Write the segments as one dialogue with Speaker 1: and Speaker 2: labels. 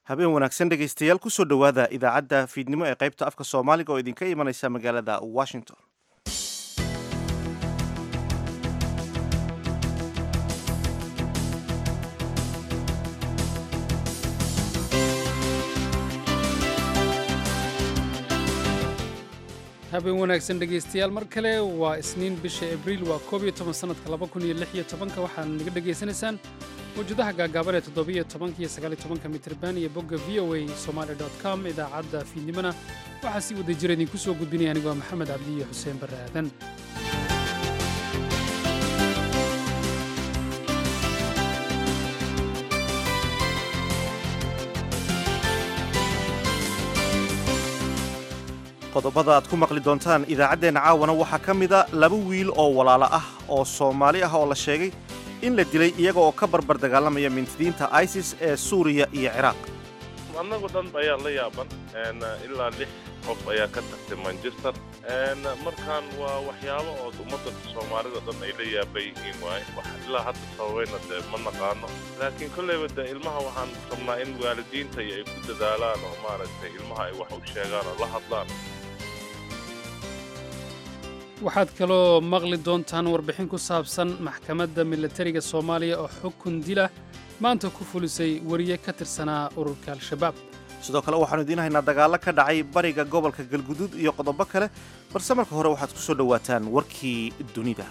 Speaker 1: habeen wanaagsan dhegaystayaal kusoo dhowaada idaacadda fiidnimo ee qaybta afka soomaaliga oo idinka imanaysa magaalada washington
Speaker 2: habeen wanaagsan dhegaystayaal mar kale waa isniin bisha abriil waa koob iyo toban sannadka laba kun iyo lix iyo tobanka waxaad naga dhegaysanaysaan mawjadaha gaagaaban ee toddobiyo tobanka iyo sagaaliyo tobanka mitirban iyo bogga v o a somaali dot com idaacadda fiidnimona waxaa sii wada jira idinku soo gudbinaya anigu waa maxamed cabdi iyo xuseen barre aadan
Speaker 1: qodobada aad ku maqli doontaan idaacaddeenna caawana waxaa ka mida laba wiil oo walaalo ah oo soomaali ah oo la sheegay in la dilay iyaga oo ka barbar dagaalamaya mintidiinta isis ee suuriya iyo ciraaq
Speaker 3: annagu dhan ayaa la yaaban ilaa lix qof ayaa ka tagtay manchester markaan waa waxyaabo oo ummadda soomaalida dhan ay la yaaban yihiin waaye ilaa hadda sababayna dee ma naqaano laakiin kolleyba dee ilmaha waxaan rabnaa in waalidiinta iyo ay ku dadaalaan oo maaragtay ilmaha ay wax u sheegaan oo la hadlaan
Speaker 2: waxaad kaloo maqli doontaan warbixin ku saabsan maxkamadda milatariga soomaaliya oo xukun dila maanta ku fulisay wariye ka tirsanaa ururka al-shabaab
Speaker 1: sidoo kale waxaanu idiin haynaa dagaallo ka dhacay bariga gobolka galguduud iyo qodobo kale balse marka hore waxaad ku soo dhowaataan warkii dunida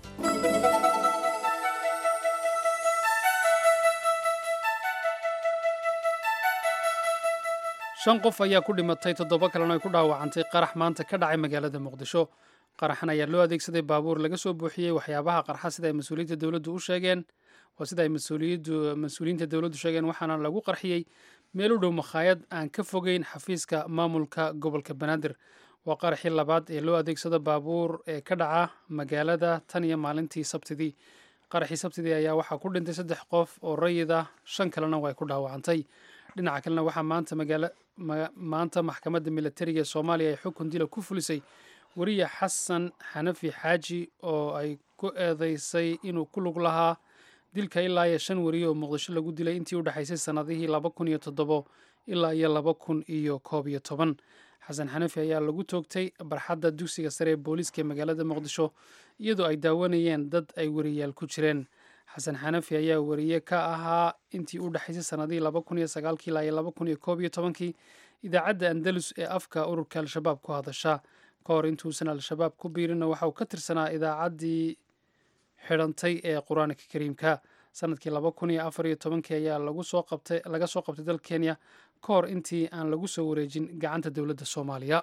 Speaker 2: shan qof ayaa ku dhimatay toddoba kalena ay ku dhaawacantay qarax maanta ka dhacay magaalada muqdisho qaraxan ayaa loo adeegsaday baabuur laga soo buuxiyey waxyaabaha qarxa sida ay mas-uuliyiinta dowladdu u sheegeen waa sida ay mas-uuliyiinta dowladdu sheegeen waxaana lagu qarxiyey meel u dhow makhaayad aan ka fogeyn xafiiska maamulka gobolka banaadir waa qaraxii labaad ee loo adeegsado baabuur ee ka dhaca magaalada tan iyo maalintii sabtidii qaraxii sabtidii ayaa waxaa ku dhintay saddex qof oo rayid ah shan kalena waa ay ku dhaawacantay dhinaca kalena waxaa maanta magaala maanta maxkamadda milatariga ee soomaaliya ay xukun dila ku fulisay wariye xasan xanafi xaaji oo ay ku eedeysay inuu ku lug lahaa dilka ilaa iyo shan wariye oo muqdisho lagu dilay intii u dhexaysay sannadihii laba kun iyo toddobo ilaa iyo laba kun iyo koob iyo toban xasan xanafi ayaa lagu toogtay barxadda dugsiga sare ee booliiska ee magaalada muqdisho iyadoo ay daawanayeen dad ay wariyaal ku jireen xasan xanafi ayaa wariye ka ahaa intii u dhexaysay sannadihii laba kun iyo sagaalkii ilaa iyo laba kun iyo koob iyo tobankii idaacadda andalus ee afka ururka al-shabaab ku hadasha ka hor intuusan al-shabaab ku biirina waxa uu ka tirsanaa idaacaddii xidhantay ee qur-aanka kariimka sanadkii laba kun iyo afar iyo tobankii ayaa lagu soo qabtay laga soo qabtay dal kenya ka hor intii aan lagu soo wareejin gacanta dowladda soomaaliya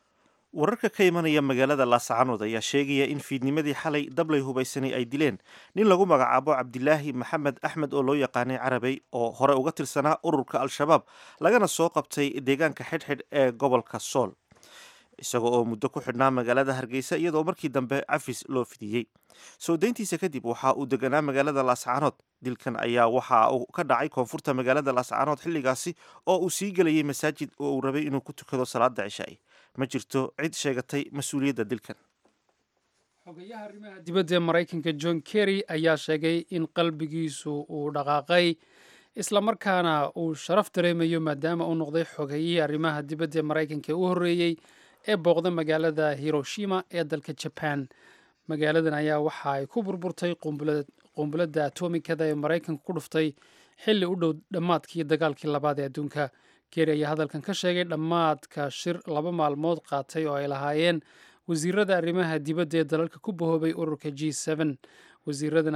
Speaker 1: wararka ka imanaya magaalada laascaanood ayaa sheegaya in fiidnimadii xalay dablay hubaysanay ay dileen nin lagu magacaabo cabdilaahi maxamed axmed oo loo yaqaanay carabey oo hore uga tirsanaa ururka al-shabaab lagana soo qabtay deegaanka xidhxidh ee gobolka sool isaga oo muddo ku xidhnaa magaalada hargeysa iyadoo markii dambe cafis loo fidiyey soo dayntiisa kadib waxa uu deganaa magaalada laascaanood dilkan ayaa waxa uu ka dhacay koonfurta magaalada laascaanood xilligaasi oo uu sii gelayay masaajid oo uu rabay inuu ku tukado salaada cishaai ma jirto cid sheegatay mas-uuliyadda dilkan
Speaker 2: xogayaha arrimaha dibadda ee maraykanka john kerry ayaa sheegay in qalbigiisu uu dhaqaaqay islamarkaana uu sharaf dareemayo maadaama uu noqday xogayihii arrimaha dibadda ee maraykanka ee u horreeyey ee booqda magaalada hiroshima ee dalka jaban magaaladan ayaa waxa ay ku burburtay qumbuladda atomikada ee maraykanka ku dhuftay xilli u dhow dhammaadkii dagaalkii labaad ee adduunka geeri ayaa hadalkan ka sheegay dhammaadka shir laba maalmood qaatay oo ay lahaayeen wasiirada arrimaha dibadda ee dalalka ku bahoobay ururka g wasiiradan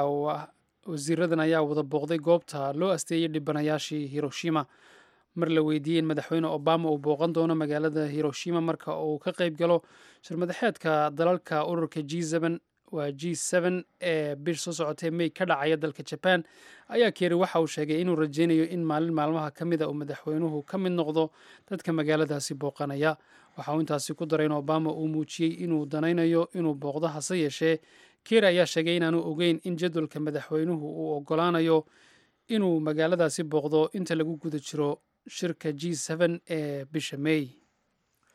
Speaker 2: ayaa wada booqday goobta loo asteeyey dhibanayaashii hiroshima mar la weydiiyey in madaxweyne obama uu booqan doono magaalada hiroshima marka uu ka qayb galo shirmadaxeedka dalalka ururka g waa g ee bish soo socotay may ka dhacaya dalka jaban ayaa keeri waxa uu sheegay inuu rajeynayo in maalin maalmaha ka mida uu madaxweynuhu ka mid noqdo dadka magaaladaasi booqanaya waxa uu intaasi ku daray in obama uu muujiyey inuu danaynayo inuu booqdo hase yeeshee keeri ayaa sheegay inaanu ogeyn in jadwalka madaxweynuhu uu ogolaanayo inuu magaaladaasi booqdo inta lagu guda jiro shirka g ee bisha may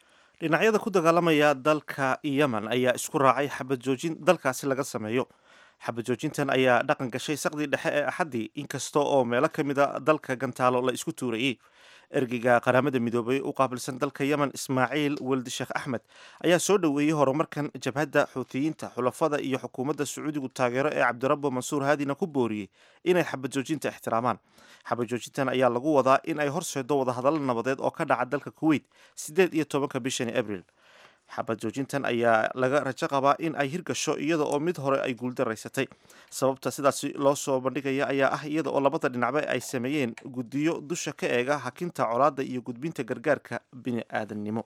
Speaker 1: dhinacyada ku dagaalamaya dalka yemen ayaa isku raacay xabad joojin dalkaasi laga sameeyo xabajoojintan ayaa dhaqan gashay saqdii dhexe ee axaddii inkasta oo meelo ka mida dalka gantaalo la isku tuurayey ergeyga qaramada midoobay u qaabilsan dalka yemen ismaaciil weldi sheekh axmed ayaa soo dhoweeyey horumarkan jabhadda xuutiyiinta xulafada iyo xukuumadda sacuudigu taageero ee cabdirabbo mansuur haadina ku booriyey inay xabajoojinta ixtiraamaan xabajoojintan ayaa lagu wadaa in ay horseedo wadahadallo nabadeed oo ka dhaca dalka kuweyt siddeed iyo tobanka bishani abril xabad joojintan ayaa laga rajo qabaa in ay hirgasho iyada oo mid hore ay guuldaraysatay sababta sidaasi loo soo bandhigaya ayaa ah iyada oo labada dhinacba ay sameeyeen guddiyo dusha ka eega hakinta colaadda iyo gudbinta gargaarka bini aadannimo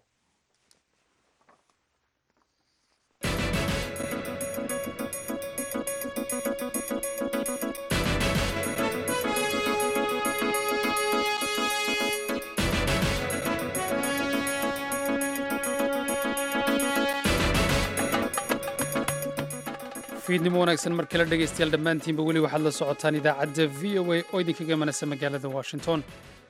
Speaker 2: fiidnimo wanaagsan mar kale dhegaystayaal dhammaantiinba weli waxaad la socotaan idaacadda v o a oo idinkaga manasa magaalada washington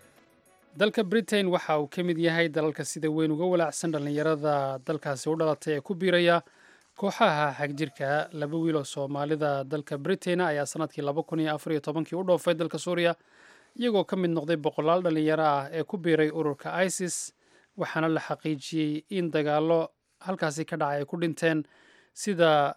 Speaker 2: dalka britain waxa uu ka mid yahay dalalka sida weyn uga walaacsan dhallinyarada dalkaasi u dhalatay ee ku biiraya kooxaha xagjirka laba wiil oo soomaalida dalka britain ayaa sanadkii laba kun iyo afar iyo tobankii u dhoofay dalka suuriya iyagoo ka mid noqday boqolaal dhallinyaro ah ee ku biiray ururka isis waxaana la xaqiijiyey in dagaallo halkaasi ka dhacay ay ku dhinteen sida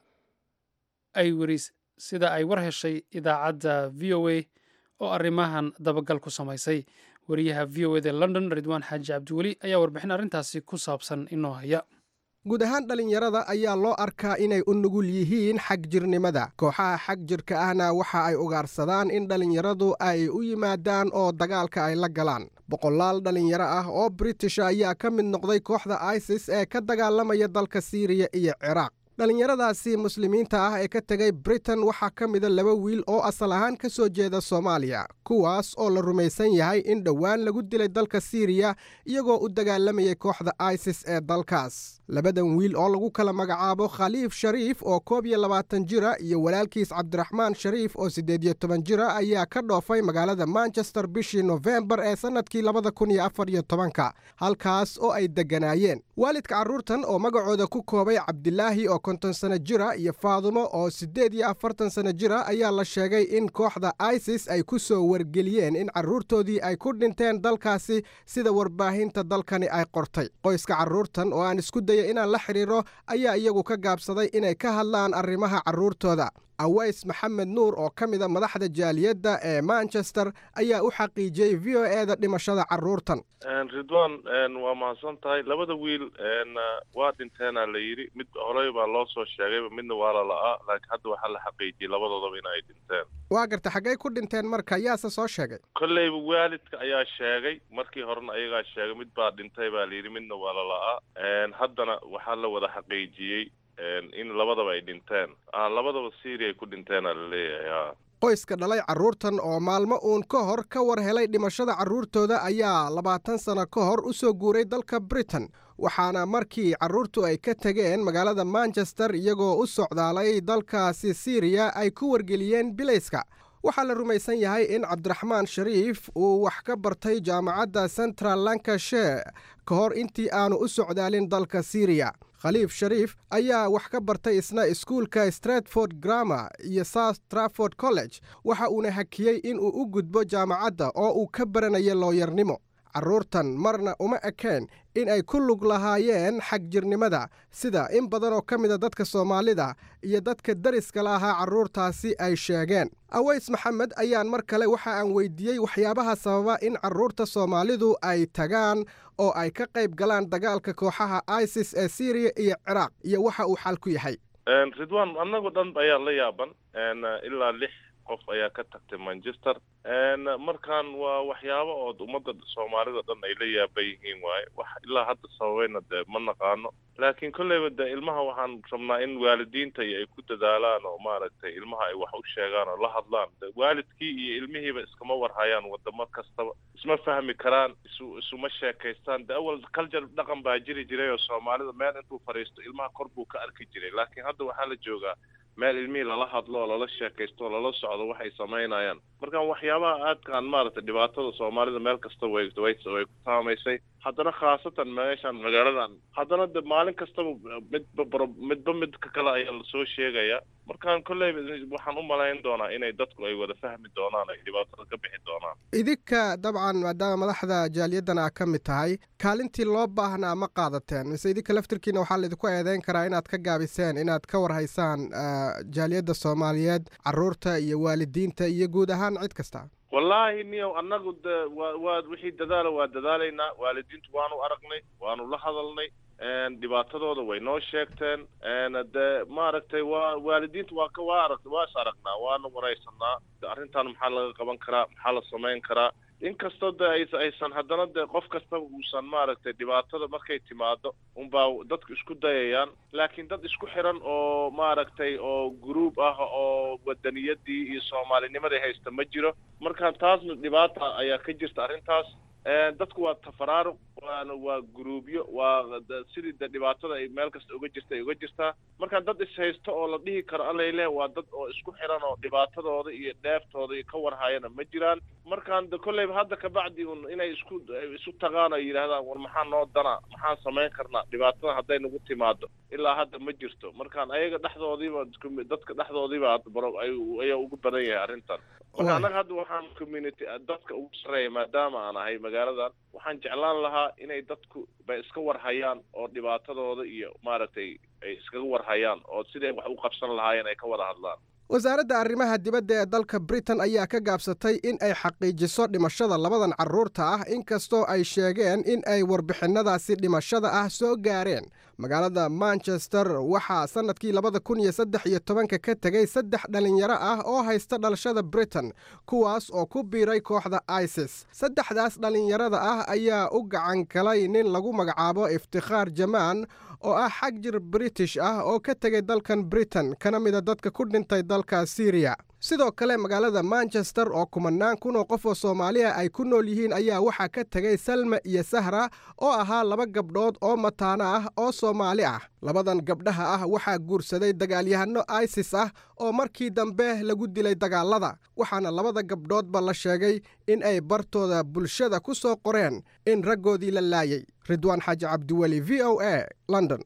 Speaker 2: ay weris sida ay war heshay idaacadda v o a oo arrimahan dabagal ku samaysay wariyaha v o eda london ridwaan xaaji cabdiweli ayaa warbixin arrintaasi ku saabsan inoo haya
Speaker 4: guud ahaan dhallinyarada ayaa loo arkaa inay u nugul yihiin xagjirnimada kooxaha xagjirka ahna waxa ay ugaarsadaan in dhallinyaradu ay u yimaadaan oo dagaalka ay la galaan boqolaal dhallinyaro ah oo british ayaa ka mid noqday kooxda isis ee ka dagaalamaya dalka siiriya iyo ciraaq dhallinyaradaasi muslimiinta ah ee ka tegay britain waxaa ka mida laba wiil oo asal ahaan ka soo jeeda soomaaliya kuwaas oo la rumaysan yahay in dhowaan lagu dilay dalka siiriya iyagoo u dagaalamayay kooxda isis ee dalkaas labadan wiil oo lagu kala magacaabo khaliif shariif oo koob iyo labaatan jira iyo walaalkiis cabdiraxmaan shariif oo siddeed iyo toban jira ayaa ka dhoofay magaalada manchester bishii nofembar ee sannadkii labada kun iyo afar iyo tobanka halkaas oo ay degganaayeen waalidka carruurtan oo magacooda ku koobay cabdilaahi oo konton sano jira iyo faadumo oo siddeed iyo afartan sano jira ayaa la sheegay in kooxda isis ay ku soo wargeliyeen in carruurtoodii ay ku dhinteen dalkaasi sida warbaahinta dalkani ay qortay qoyska carruurtan oo aan isku daya inaan la xidhiiro ayaa iyagu ka gaabsaday inay ka hadlaan arrimaha carruurtooda aways maxamed nuur oo ka mida madaxda jaaliyadda ee manchester ayaa u xaqiijiyey v o e da dhimashada carruurtan
Speaker 3: ridwan waa mahadsan tahay labada wiil waa dhinteenaa la yidhi mid horey baa loo soo sheegayba midna waa la la'aa laakiin hadda waxaa la xaqiijiyey labadoodaba in ay dhinteen
Speaker 4: waa garta xaggay ku dhinteen marka yaase soo sheegay
Speaker 3: kolleyba waalidka ayaa sheegay markii horena ayagaa sheegay mid baa dhintay baa la yidhi midna waa la la'aa haddana waxaa la wada xaqiijiyey in labadaba ay dhinteen labadaba syria ay ku dhinteenaa la leeyahay
Speaker 4: qoyska dhalay carruurtan oo maalmo uun ka hor ka war helay dhimashada carruurtooda ayaa labaatan sano ka hor u soo guuray dalka britain waxaana markii carruurtu ay ka tegeen magaalada manchester iyagoo u socdaalay dalkaasi siriya ay ku wargeliyeen bilayska waxaa la rumaysan yahay in cabdiraxmaan shariif uu wax ka bartay jaamacadda central lancashire ka hor intii aanu u socdaalin dalka siriya khaliif shariif ayaa wax ka bartay isna iskuulka stratford grammar iyo south traford college waxa uuna hakiyey inuu u gudbo jaamacadda oo uu ka baranaya looyarnimo carruurtan marna uma ekeen in ay ku lug lahaayeen xagjirnimada sida in badan oo ka mida dadka soomaalida iyo dadka dariska la ahaa carruurtaasi ay sheegeen aways maxamed ayaan mar kale waxa aan weydiiyey waxyaabaha sababa in carruurta soomaalidu ay tagaan oo ay ka qayb galaan dagaalka kooxaha isis ee syriya iyo ciraaq iyo waxa uu xal ku yahay
Speaker 3: ridwan annagoo dhan ayaa la yaaban ilaa lix qof ayaa ka tagtay manchester markan waa waxyaabo ood ummadda soomaalida dhan ay la yaaban yihiin waaye wax ilaa hadda sababayna dee ma naqaano laakiin kolleyba dee ilmaha waxaan rabnaa in waalidiinta iyo ay ku dadaalaan oo maaragtay ilmaha ay wax u sheegaan oo la hadlaan de waalidkii iyo ilmihiiba iskama warhayaan wadamo kastaba isma fahmi karaan isu isuma sheekaystaan de awal culture dhaqan baa jiri jiray oo soomaalida meel intuu fadhiisto ilmaha kor buu ka arki jiray laakiin hadda waxaa la joogaa meel ilmihii lala hadlo oo lala sheekaysto oo lala socdo waxay samaynayaan markaan waxyaabaha aadkaan maaragtay dhibaatada soomaalida meel kasta way way way ku taamaysay haddana khaasatan meeshan magaaladan haddana de maalin kastaba midba bro midba midka kale ayaa lasoo sheegaya markaan kolleyba waxaan u malayn doonaa inay dadku ay wada fahmi doonaan ay dhibaatada ka bixi doonaan
Speaker 4: idinka dabcan maadaama madaxda jaaliyaddan aa ka mid tahay kaalintii loo baahnaa ma qaadateen mise idinka laftirkiina waxaa laydinku eedeyn karaa inaad ka gaabiseen inaad ka warhaysaan jaaliyadda soomaaliyeed carruurta iyo waalidiinta iyo guud ahaan cid kasta
Speaker 3: wallaahi niyow annagu de wa waa wixii dadaala waa dadaalaynaa waalidiintu waanu aragnay waanu la hadalnay dhibaatadooda way noo sheegteen de maaragtay waa waalidiintu waa ka waa arag waa is aragnaa waana waraysanaa arrintan maxaa laga qaban karaa maxaa la samayn karaa inkastoo de ay aysan haddana de qof kastaba uusan maaragtay dhibaatada markay timaado unbaa dadku isku dayayaan laakiin dad isku xiran oo maaragtay oo gruub ah oo wadaniyadii iyo soomaalinimadii haysta ma jiro marka taasna dhibaata ayaa ka jirta arrintaas dadku waa tafaraaruq waana waa gruubyo waa sidii de dhibaatada ay meel kasta uga jirta ay uga jirtaa marka dad ishaysto oo la dhihi karo alayle waa dad oo isku xiran oo dhibaatadooda iyo dheeftooda iyo ka warhayana ma jiraan markaan de kolleyba hadda kabacdi un inay isku isu tagaan oo yidhaahdaan war maxaa noo dana maxaan samayn karnaa dhibaatada hadday nagu timaado ilaa hadda ma jirto markaan ayaga dhexdoodiiba dadka dhexdoodiiba ayaa ugu badan yahay arrintan marka annaga hadda waxaan community dadka ugu sarreeya maadaama aan ahay magaaladan waxaan jeclaan lahaa inay dadku bay iska warhayaan oo dhibaatadooda iyo maaragtay ay iskaga warhayaan oo siday wax u qabsan lahaayeen ay ka wada hadlaan
Speaker 4: wasaaradda arrimaha dibadda ee dalka britain ayaa ka gaabsatay in ay xaqiijiso dhimashada labadan carruurta ah inkastoo ay sheegeen in ay warbixinnadaasi dhimashada ah soo gaareen magaalada manchester waxaa sannadkii labada kun iyo saddex iyo tobanka ka tegay saddex dhallinyaro ah oo haysta dhalashada britain kuwaas oo ku biiray kooxda isis saddexdaas dhallinyarada ah ayaa u gacan galay nin lagu magacaabo iftikhaar jamaan oo ah xag jir british ah oo ka tegay dalkan britain kana mida dadka ku dhintay dalka syriya sidoo kale magaalada manchester oo kumanaan kun oo qof oo soomaaliya ay ku nool yihiin ayaa waxaa ka tegay salma iyo sahra oo ahaa laba gabdhood oo mataano ah oo soomaali ah labadan gabdhaha ah waxaa guursaday dagaalyahano isis ah oo markii dambe lagu dilay dagaalada waxaana labada gabdhoodba la sheegay in ay bartooda bulshada ku soo qoreen in raggoodii la laayay ridwaan xaaji cabdiweli v o a london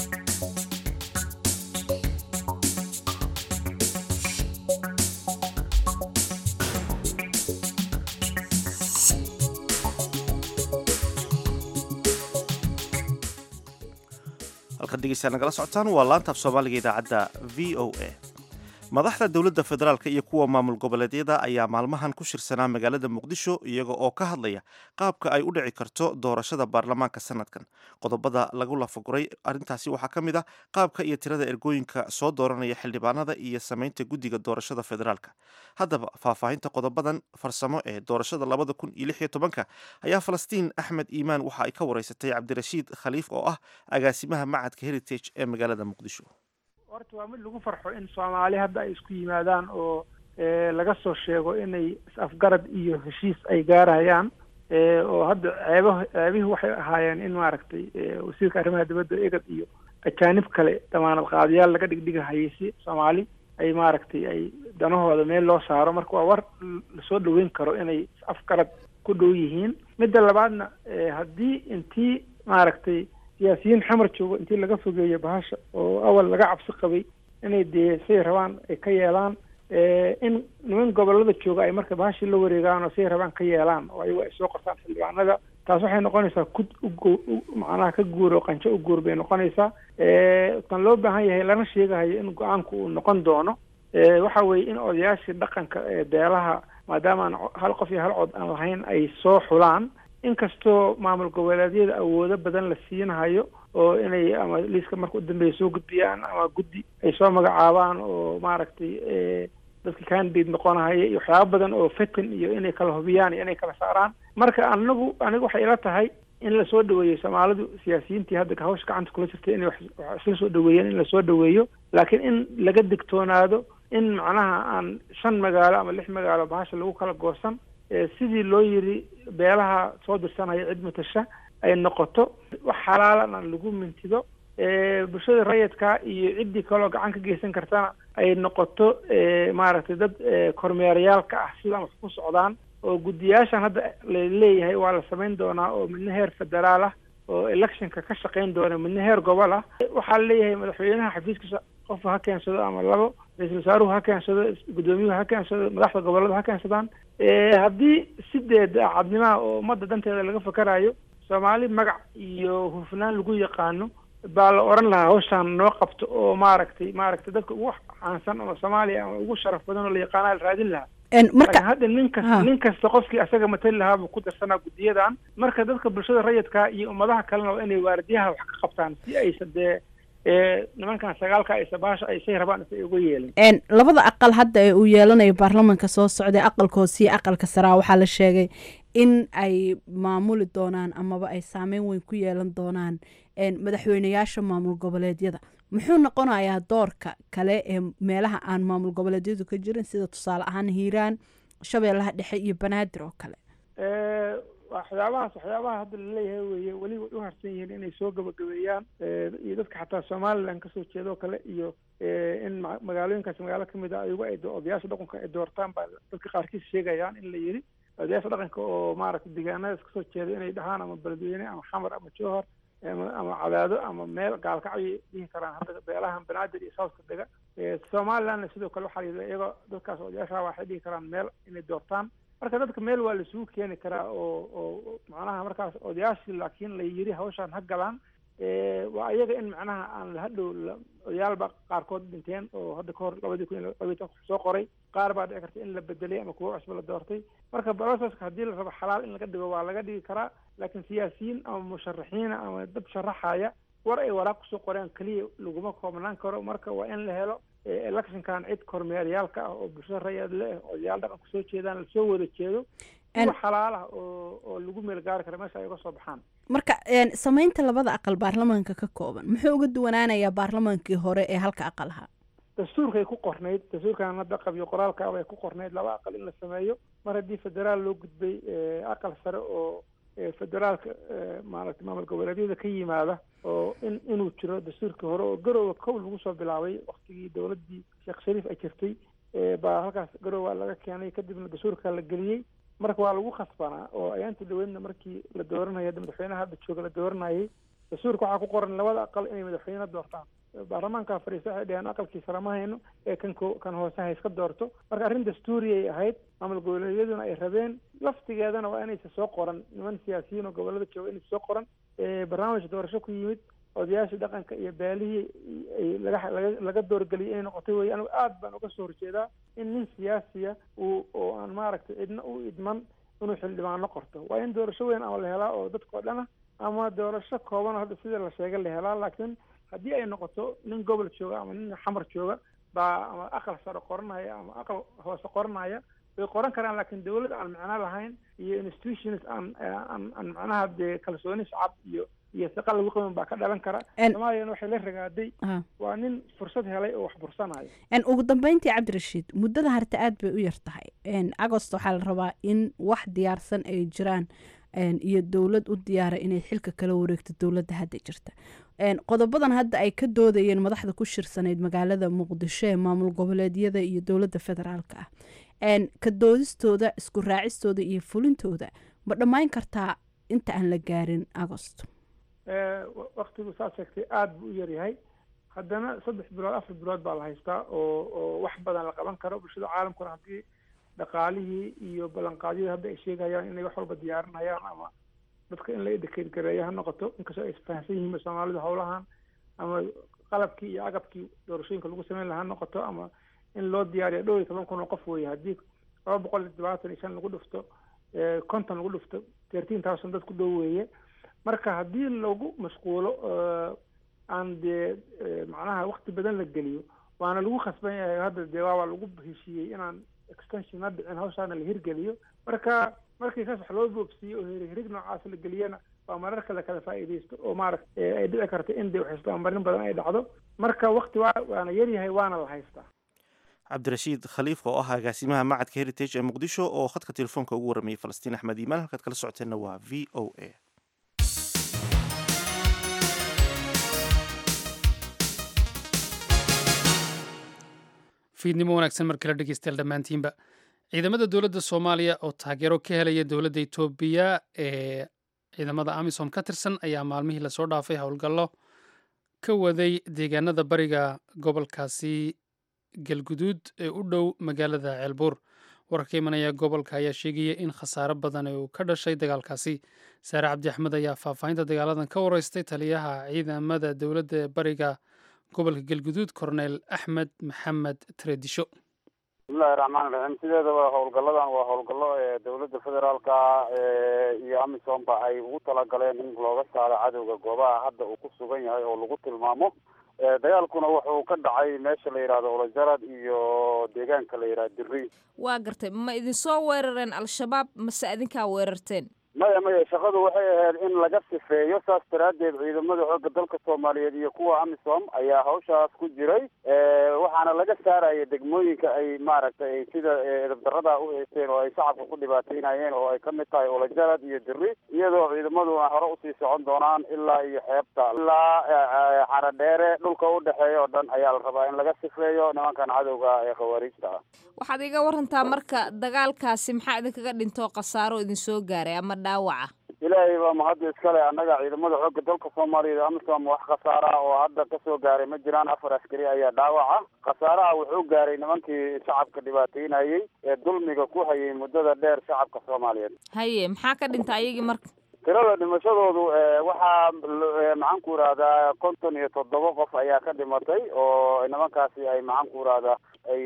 Speaker 1: halkan dhegeysaa nagala socotaan waa laanta af soomaaliga idaacadda v o a madaxda dowladda federaalk iyo kuwa maamul goboleedyada ayaa maalmahan ku shirsanaa magaalada muqdisho iyaga oo ka hadlaya qaabka ay u dhici karto doorashada baarlamaanka sanadkan qodobada lagu lafaguray arrintaasi waxaa ka mid ah qaabka iyo tirada ergooyinka soo dooranaya xildhibaanada iyo samaynta guddiga doorashada federaalka haddaba faahfaahinta qodobadan farsamo ee doorashada labada kun iyo lix iyo tobanka ayaa falastiin axmed iimaan waxa ay ka wareysatay cabdirashiid khaliif oo ah agaasimaha macadka heritage ee magaalada muqdisho
Speaker 5: horta waa mid lagu farxo in soomaali hadda ay isku yimaadaan oo laga soo sheego inay is-afgarad iyo heshiis ay gaarayaan oo hadda ceeba ceebihii waxay ahaayeen in maaragtay wasiirka arrimaha dibadda egad iyo ajaanib kale damaanad qaadayaal laga dhigdhigahayay si soomaali ay maaragtay ay danahooda meel loo saaro marka waa war lasoo dhaweyn karo inay is-afgarad ku dhow yihiin midda labaadna haddii intii maaragtay siyaasiyiin xamar joogo intii laga fogeeyo bahasha oo awal laga cabsi qabay inay dee say rabaan ay ka yeelaan in niman gobolada jooga ay marka bahashii la wareegaan oo say rabaan ka yeelaan oo ayago ay soo qortaan xildhibaanada taas waxay noqonaysaa kud ugu macnaha ka guur oo qanjo u guur bay noqonaysaa tan loo baahan yahay lana sheegahayo in go-aanku uu noqon doono waxa weeye in odayaashii dhaqanka ee beelaha maadaama aan hal qof iyo hal cod aan lahayn ay soo xulaan inkastoo maamul goboleedyada awoodo badan la siinahayo oo inay ama liiska marka u dambeeya soo gudbiyaan ama guddi ay soo magacaabaan oo maaragtay dadka candidate noqonahaya iyo waxyaaba badan oo fetin iyo inay kala hubiyaan iyo inay kala saaraan marka anagu aniga waxay ila tahay in lasoo dhaweeyo soomaalidu siyaasiyiintii hadda hawsha gacanta kula jirtay inay wax isla soo dhaweeyeen in lasoo dhaweeyo laakiin in laga digtoonaado in macnaha aan shan magaalo ama lix magaalo bahasha lagu kala goosan sidii loo yiri beelaha soo dirsanaya cid matasha ay noqoto wax xalaalan aan lagu mintido bulshada rayidka iyo ciddii kaleo gacan ka geysan kartana ay noqoto maaragtay dad kormeerayaalka ah sidaan wax ku socdaan oo guddiyaashan hadda laleeyahay waa la samayn doonaa oo midna heer federaal ah oo electionka ka shaqayn doona midna heer gobol ah waxaa laleeyahay madaxweynaha xafiiskiisa qofka ha keensado ama labo ra-iisul wasaaruhu ha keensado guddoomiyuhu ha keensado madaxda gobollada ha keensadaan haddii sideed cadnimaha oo ummadda danteeda laga fakarayo soomaali magac iyo hufnaan lagu yaqaano baa la oran lahaa hawshaan noo qabto oo maaragtay maaragtay dadka ugu caansan oo soomaaliya ama ugu sharaf badan oo la yaqaana la raadin lahaa
Speaker 6: marka
Speaker 5: hadda nin kasta nin kasta qofkii asaga matali lahaa buu ku darsanaa guddiyadan marka dadka bulshada rayidka iyo ummadaha kalena waa inay waardiyaha wax ka qabtaan si aysa dee nimankan sagaalka aysa baasha ay say rabaan isa uga yeelin
Speaker 6: labada aqal hadda ee uu yeelanayo baarlamanka soo socday aqalka hoose iyo aqalka saraa waxaa la sheegay in ay maamuli doonaan amaba ay saameyn weyn ku yeelan doonaan madaxweyneyaasha maamul goboleedyada muxuu noqonayaa doorka kale ee meelaha aan maamul goboleedyadu ka jirin sida tusaale ahaan hiiraan shabeellaha dhexe iyo banaadir oo kale
Speaker 5: waxyaabahaas waxyaabaha hadda laleeyahay weye weli way u harsan yihiin inay soo gabagabeeyaan iyo dadka xataa somaliland kasoo jeeda oo kale iyo in magaalooyinkaas magaalo kamid a ayagu ay odayaasha dhaqanka ay doortaan baa dadka qaarkiis sheegayaan in la yiri odayaasha dhaqanka oo maaragtay deegaanadaas kasoo jeeda inay dhahaan ama beledweyne ama xamar ama jowhar ama cadaado ama meel gaalkacyo dhihi karaan hadda beelahan banaadir iyo southka dega somalilandna sidoo kale waxaa layidhi iyagoo dadkaas odayaasha waxay dhihi karaan meel inay doortaan marka dadka meel waa laisugu keeni karaa oo oo macnaha markaas odayaashii laakiin la yiri hawshaan ha galaan waa iyaga in macnaha aan lahadhow odayaalba qaarkood dhinteen oo hadda kahor labadii kun iyo labaiy tobanka soo qoray qaar baa dhici karta in la bedelay ama kuwo cusba la doortay marka broceska haddii la rabo xalaal in laga dhigo waa laga dhigi karaa laakiin siyaasiyiin ama musharaxiina ama dad sharaxaya war ay waraaq kusoo qoreen keliya laguma koobnaan karo marka waa in la helo electionkan cid kormeeryaalka ah oo bulshada rayad le ah odayaal dhaqan kusoo jeedaan lasoo wada jeedo kuwa xalaalaha oo oo lagu meel gaari kara meesha ay uga soo baxaan
Speaker 6: marka samaynta labada aqal baarlamaanka ka kooban muxuu uga duwanaanayaa baarlamaankii hore ee halka aqal ahaa
Speaker 5: dastuurkay ku qornayd dastuurkan hadda qabyo qoraalka bay ku qornayd laba aqal in la sameeyo mar haddii federaal loo gudbay aqal sare oo federaalka maaragta maamul goboleedyada ka yimaada oo in inuu jiro dastuurkii hore oo garoowa kow lagu soo bilaabay waktigii dowladdii sheekh shariif ay jirtay baa halkaas garoowa laga keenay kadibna dastuurka la geliyey marka waa lagu khasbanaa oo ayaanta dhaweydna markii la dooranaya madaxweynaha hadda jooga la dooranayay dastuurka waxaa ku qoran labada aqal inay madaxweyne doortaan baarlamaanka fadhiista waxay dhaheen aqalkii sare ma hayno ee kan ko kan hoose ha iska doorto marka arrin dastuuri ay ahayd maamul goboleedyaduna ay rabeen laftigeedana waa inaysa soo qoran niman siyaasiyiin oo gobolada jooga inaysa soo qoran barnaamij doorasho ku yimid odayaashii dhaqanka iyo beelihii ay laga laga laga doorgeliyay inay noqotay wey anigu aad baan uga soo horjeedaa in nin siyaasiya uu oo aan maaragtay cidna u idman inuu xildhibaano qorto waa in doorasho weyn ama la helaa oo dadkao dhana ama doorasho kooban oo hadda sida la sheegay la helaa laakiin haddii ay noqoto nin gobol jooga ama nin xamar jooga baa ama aqal sare qoranaya ama aqal hoose qoranaya way qoran karaan laakiin dawlad aan macno lahayn iyo institutions aan aan aan macnaha dee kalsooni shacab iyo iyo saqa lagu qaban baa ka dhalan kara soomaaliyana waxay la ragaaday waa nin fursad helay oo wax bursanayo
Speaker 6: ugu dambeyntii cabdirashiid muddada harta aad bay u yar tahay agost waxaa la rabaa in wax diyaarsan ay jiraan iyo dowlad u diyaara inay xilka kala wareegto dowladda hadda jirta qodobadan hadda ay ka doodayeen madaxda ku shirsanayd magaalada muqdisho ee maamul goboleedyada iyo dowladda federaalka ah ka doodistooda isku raacistooda iyo fulintooda ma dhammayn kartaa inta aan la gaarin agost
Speaker 5: waktigu saa sheegtay aada buu u yaryahay haddana saddex bilood afar bilood baa la haystaa oo oo wax badan la qaban karo bulshada caalamkuna haddii dhaqaalihii iyo ballanqaadyadii hadda ay sheegayaan inay wax walba diyaarinayaan ama dadka in la educate gareeyo ha noqoto inkastoo ay isfahansan yihiin soomaalidu howlahan ama qalabkii iyo agabkii doorashooyinka lagu sameyn lahaa ha noqoto ama in loo diyaariyo dhow iyo toban kun oo qof weeye haddii laba boqol iyo todobaatan iyo shan lagu dhufto konton lagu dhufto thirteen thousand dad ku dhow weeye marka haddii lagu mashquulo aan dee macnaha wakti badan la geliyo waana lagu khasban yahay hadda dee waaba lagu heshiiyey inaan extension ha dhicin hawshaana la hirgeliyo marka markii saas wax loo boobsiiyo oo hirhirig noocaas la geliyana waa mararka la kala faa'iidaysto oo maaragta ay dhici karta in dee waxisbaanbarin badan ay dhacdo marka wakti waa waana yaryahay waana la haystaa
Speaker 1: cabdirashiid khaliif oo ah agaasimaha macadka heritage ee muqdisho oo khadka telefoonka ugu waramayay falastiin axmed iimaan halkaad kala socoteenna waa v o a
Speaker 2: fiidnimo wanaagsan mar kale dhegeystayaal dhammaantiinba ciidamada dowladda soomaaliya oo taageero ka helaya dowladda etoobiya ee ciidamada amisom ka tirsan ayaa maalmihii lasoo dhaafay howlgallo ka waday deegaanada bariga gobolkaasi galguduud ee u dhow magaalada ceelbuur wararka imanaya gobolka ayaa sheegaya in khasaaro badan uu ka dhashay dagaalkaasi saare cabdi axmed ayaa faahfaahinta dagaaladan ka wareystay taliyaha ciidamada dowladda ee bariga gobolka galguduud korneyl axmed maxamed tareedisho
Speaker 7: bismillahi raxmaan raxiim sideedaba howlgalladan waa howlgallo ee dowladda federaalka iyo amisomba ay ugu talagaleen in looga saaro cadowga goobaha hadda uu ku sugan yahay oo lagu tilmaamo dagaalkuna wuxuu ka dhacay meesha la yidhahdo olajarad iyo deegaanka la yidhahdo dirri
Speaker 8: waa gartay ma idinsoo weerareen al-shabaab mase idinkaa weerarteen
Speaker 7: maya maya shaqadu waxay ahayd in laga sifeeyo saas daraaddeed ciidamada xoogga dalka soomaaliyeed iyo kuwa amisom ayaa hawshaas ku jiray waxaana laga saaraya degmooyinka ay maaragtay ay sida edabdarada u haysteen oo ay shacabka ku dhibaataynayeen oo ay kamid tahay olajarad iyo diri iyadoo ciidamaduna hore usii socon doonaan ilaa iyo xeebta ilaa xaradheere dhulka udhexeeya oo dhan ayaa la rabaa in laga sifeeyo nimankan cadowga ee khawaariijta ah
Speaker 8: waxaad iga warantaa marka dagaalkaasi maxaa idinkaga dhintoo khasaaro idinsoo gaaray ama dhaawaca
Speaker 7: ilaahay baa mahadda iskale annaga ciidamada xoogga dalka soomaaliyeed amisom wax khasaara oo hadda kasoo gaaray ma jiraan afar askari ayaa dhaawaca khasaaraha wuxuu gaaray nimankii shacabka dhibaateynayey ee dulmiga ku hayay muddada dheer shacabka soomaaliyeed
Speaker 8: haye maxaa ka dhinta ayagii marka
Speaker 7: tirada dhimashadoodu waxaa maxaan ku irahdaa konton iyo toddoba qof ayaa ka dhimatay oo nimankaasi ay maxaan ku irahdaa ay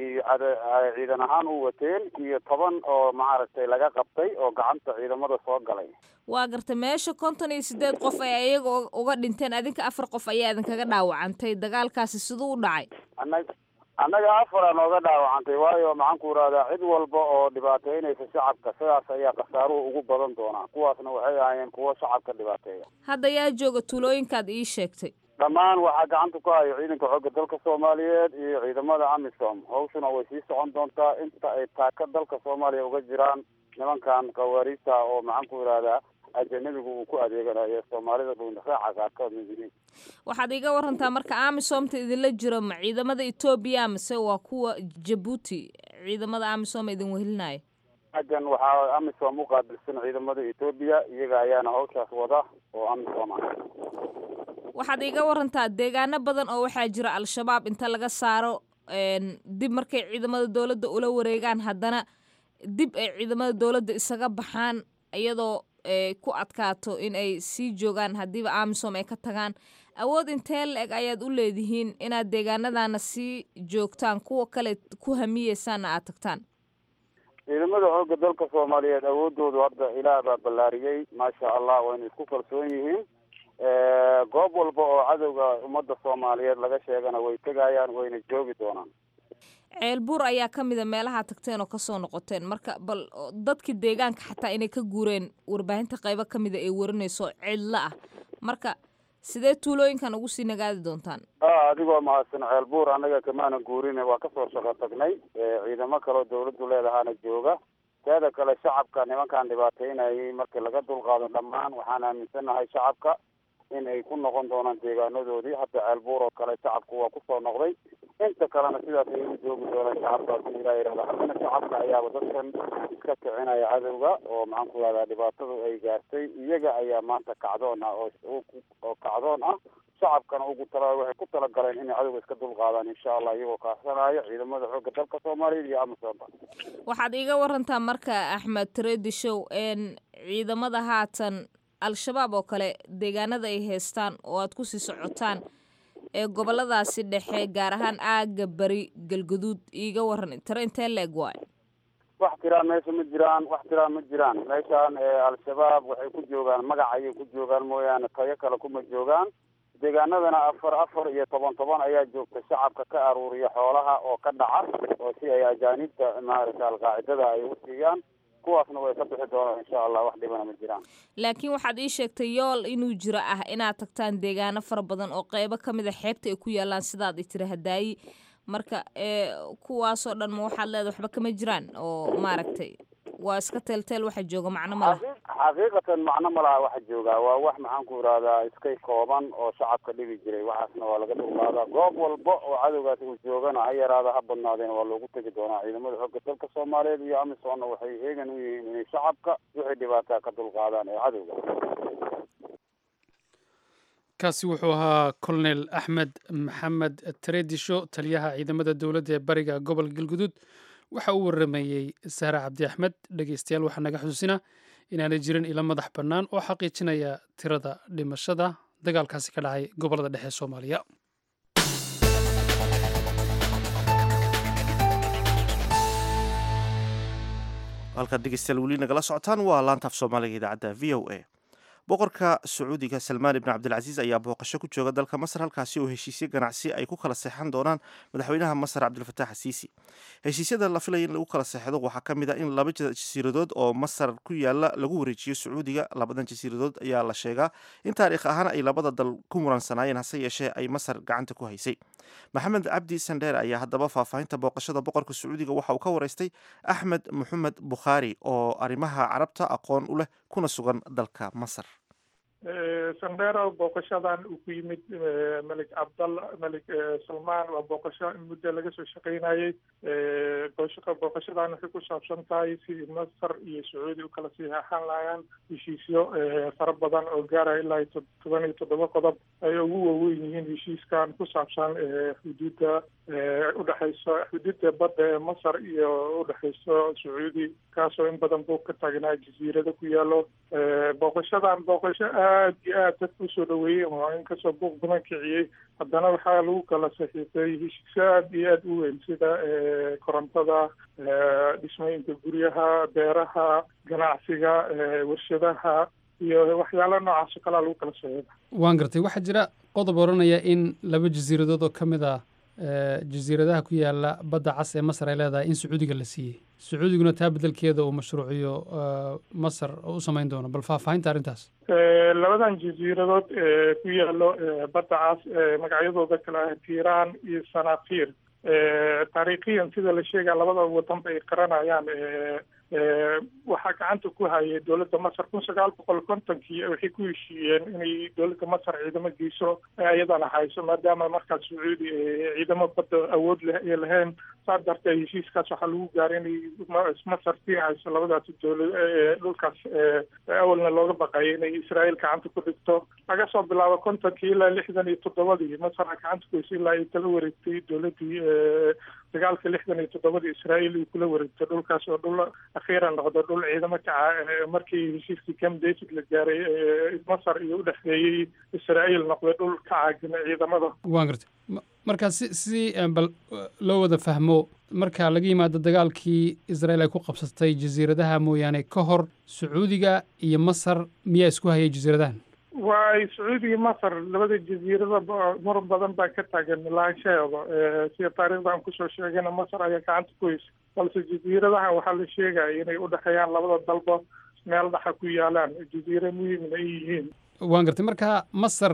Speaker 7: ciidan ahaan u wateen iyo toban oo maaragtay laga qabtay oo gacanta ciidamada soo galay
Speaker 8: waa garta meesha konton iyo sideed qof ay ayaga uga dhinteen adinka afar qof ayaa idinkaga dhaawacantay dagaalkaasi siduu u dhacay
Speaker 7: anag annaga afara nooga dhaawacantay waayo maxaan ku irahdaa cid walba oo dhibaateynaysa shacabka sidaas ayaa khasaaruhu ugu badan doonaa kuwaasna waxay ahaayeen kuwo shacabka dhibaateeya
Speaker 8: hadda yaa jooga tuulooyinkaad ii sheegtay
Speaker 7: dhammaan waxaa gacanta ku hayo ciidanka xoogga dalka soomaaliyeed iyo ciidamada amisom hawshuna way sii socon doontaa inta ay taaka dalka soomaaliya uga jiraan nimankan khawaariijta oo maxaan ku irahdaa ajanabigu uu ku adeeganayo soomaalida dhuunraaca qaarkood yihiin
Speaker 8: waxaad iga warantaa marka amisomta idinla jiro ma ciidamada etoobiya mise waa kuwa jabuuti ciidamada amisom idin wehelinaya
Speaker 7: xaggan waxaa amisom u qaabilsan ciidamada etoobiya iyaga ayaana hawshaas wada oo amisom ah
Speaker 8: waxaad iga warantaa deegaano badan oo waxaa jira al-shabaab inta laga saaro dib markay ciidamada dowladda ula wareegaan haddana dib ay ciidamada dowladda isaga baxaan iyadoo ku adkaato in ay sii joogaan haddiiba amisom ay ka tagaan awood intee la-eg ayaad u leedihiin inaad deegaanadana sii joogtaan kuwa kale ku hamiyeysaanna aad tagtaan
Speaker 7: ciidamada xoogga dalka soomaaliyeed awoodoodu hadda ilaah baa ballaariyey maasha allah wayna isku kalsoon yihiin goob walba oo cadowga ummadda soomaaliyeed laga sheegana way tegayaan wayna joogi doonaan
Speaker 8: ceelbuur ayaa ka mida meelaha tagteen oo kasoo noqoteen marka bal dadkii deegaanka xataa inay ka guureen warbaahinta qaybo ka mida ay warinayso cidlo ah marka sidee tuulooyinkan ugu sii nagaadi doontaan
Speaker 7: a adigoo mahadsan ceelbuur annaga kamaana guurine waa kasoo shaqo tagnay ciidamo kaleo dawladdu leedahaana jooga teeda kale shacabka nimankan dhibaateynayay markii laga dulqaado dhammaan waxaan aaminsanahay shacabka in ay ku noqon doonaan deegaanadoodii hadda ceelbuur oo kale shacabku waa kusoo noqday inta kalena sidaas ayay u joogi doonaan shacabka hadii ilaa yidhahdo haddana shacabka ayaaba dadkan iska kicinaya cadowga oo maxaan ku rahdaa dhibaatadu ay gaartay iyaga ayaa maanta kacdoon ah oo oo kacdoon ah shacabkana ugu tala waxay ku talagaleen inay cadowga iska dulqaadaan insha allah iyagoo kaasanayo ciidamada xoogga dalka soomaaliyeed iyo amisoomba
Speaker 8: waxaad iiga warantaa marka axmed tareedishow ciidamada haatan al-shabaab oo kale deegaanada ay haystaan oo aad kusii socotaan ee goboladaasi dhexe gaar ahaan aaga beri galguduud iiga waran tare intee la-eg waayo
Speaker 7: wax tiraan meesha ma jiraan wax tiraan ma jiraan meeshaan al-shabaab waxay ku joogaan magac ayay ku joogaan mooyaane tayo kale kuma joogaan deegaanadana afar afar iyo toban toban ayaa joogta shacabka ka aruuriya xoolaha oo ka dhaca oo si ay ajaanibta maaragta alqaacidada ay u siiyaan kuwaasna way ka bixi doonaan insha allah wax dhibana ma jiraan
Speaker 8: laakiin waxaad ii sheegtay yool inuu jiro ah inaad tagtaan deegaano fara badan oo qeybo ka mid a xeebta ay ku yaalaan sidaad i tiri hadaayi marka kuwaasoo dhan ma waxaad leedahay waxba kama jiraan oo maaragtay waa iska teelteel waxa jooga macno ma laha
Speaker 7: xaqiiqatan macno ma laha waxa joogaa waa wax maxaan ku irahdaa iskay kooban oo shacabka dhibi jiray waxaasna waa laga dulqaadaa goob walba oo cadowgaas uu joogana ha yaraada ha badnaadeen waa loogu tegi doonaa ciidamada xoogga dalka soomaaliyeed iyo amisomna waxay heegan u yihiin inay shacabka wixii dhibaataa ka dulqaadaan ee cadowga
Speaker 2: kaasi wuxuu ahaa colonel axmed maxamed tareedisho taliyaha ciidamada dowladda ee bariga gobolka galguduud waxa uu waramayey sahre cabdi axmed dhegeystayaal waxaa naga xusuusina inaanay jirin ilo madax bannaan oo xaqiijinaya tirada dhimashada dagaalkaasi ka dhacay gobollada dhexe ee soomaaliya
Speaker 1: halkaad dhegeystayaal weli nagala socotaan waa laantaaf soomaaliga idaacadda v o a boqorka sacuudiga salmaan ibn cabdilcasiis ayaa booqasho ku jooga dalka masar halkaasi oo heshiisyo ganacsi ay ku kala seexan doonaan madaxweynaha masar cabdilfataax asiisi heshiisyada la filaya in lagu kala seexdo waxaa ka mid a in laba jasiiradood oo masar ku yaala lagu wareejiyo sacuudiga labadan jasiiradood ayaa la sheegaa in taariikh ahaan ay labada dal ku muransanaayeen hase yeeshee ay masar gacanta ku haysay maxamed cabdi sandheer ayaa haddaba faahfaahinta booqashada boqorka sacuudiga waxa uu ka waraystay axmed maxamed bukhaari oo arrimaha carabta aqoon u leh kuna sugan dalka masar
Speaker 9: sandheero booqashadan uu ku yimid melig cabdalla melig salmaan waa booqasho in muddo laga soo shaqaynayey booqashadan waxay ku saabsan tahay sidii masar iyo sacuudi u kala siixaxan laayaan heshiisyo fara badan oo gaaraya ilaa toban iyo toddoba qodob ay ugu waaweyn yihiin heshiiskan ku saabsan xuduudda udhexayso xuduudda badda ee masar iyo udhexayso sacuudi kaasoo in badan buu ka taagnaa jasiirada ku yaalo booqashadan booqasho aad iyo aad dadka usoo dhaweeyey oo inkastoo buuq badan kiciyey haddana waxaa lagu kala saxiixay heshiisyo aad iyo aad u weyn sida korontada dhismooyinka guryaha beeraha ganacsiga warshadaha iyo waxyaala noocaas oo kalea lagu kala saxiixay
Speaker 2: waan gartay waxaa jira qodob odhanaya in laba jasiiradood oo ka mid ah jasiiradaha ku yaala badda cas ee masar ay leedahay in sacuudiga la siiyey sacuudiguna taa bedelkeeda uu mashruuciyo masar u samayn doono bal faahfaahinta arrintaas
Speaker 9: labadan jasiiradood ee ku yaalo badda cas magacyadooda kale ah tiiraan iyo sanafir taariikhiyan sida la sheegaya labada wadan bay qaranayaan waxaa gacanta ku hayay dowladda masar kun sagaal boqol kontonkii waxay ku heshiiyeen inay dowladda masar ciidamo geyso iyadana hayso maadaama markaas sacuudi ciidamo badda awood leh ay lahayn saa darteed heshiiskaas waxaa lagu gaaray inay masar sii hayso labadaas dowlad dhulkaas awalna looga baqayay inay israael gacanta ku dhigto laga soo bilaabo kontonkii ilaa lixdan iyo toddobadii masar gacanta ku haysay ilaa ay kala wareegtay dowladdii dagaalka lixdan iyo toddobadii israael ay kula wareegtay dhulkaas oo dhul akhiiran noqdo dhul ciidamo kaca markii heshiiskii camp david la gaaray masar iyo u dhexeeyey israael noqday dhul ka caagina ciidamada
Speaker 2: waan gartay marka si si bal loo wada fahmo marka laga yimaado dagaalkii israel ay ku qabsatay jasiiradaha mooyaane ka hor sacuudiga iyo masar miyaa isku hayay jasiiradahan
Speaker 9: waay sacuudiga masar labada jasiirada muran badan baa ka taagan lahaanshaheeda sida taariikhda aan kusoo sheegayna masar ayaa gacanta ku haysa balse jasiiradahan waxaa la sheegaya inay udhexeeyaan labada dalba meel dhaxa ku yaalaan jasiiro muhiimna ay yihiin
Speaker 2: waan gartay marka masar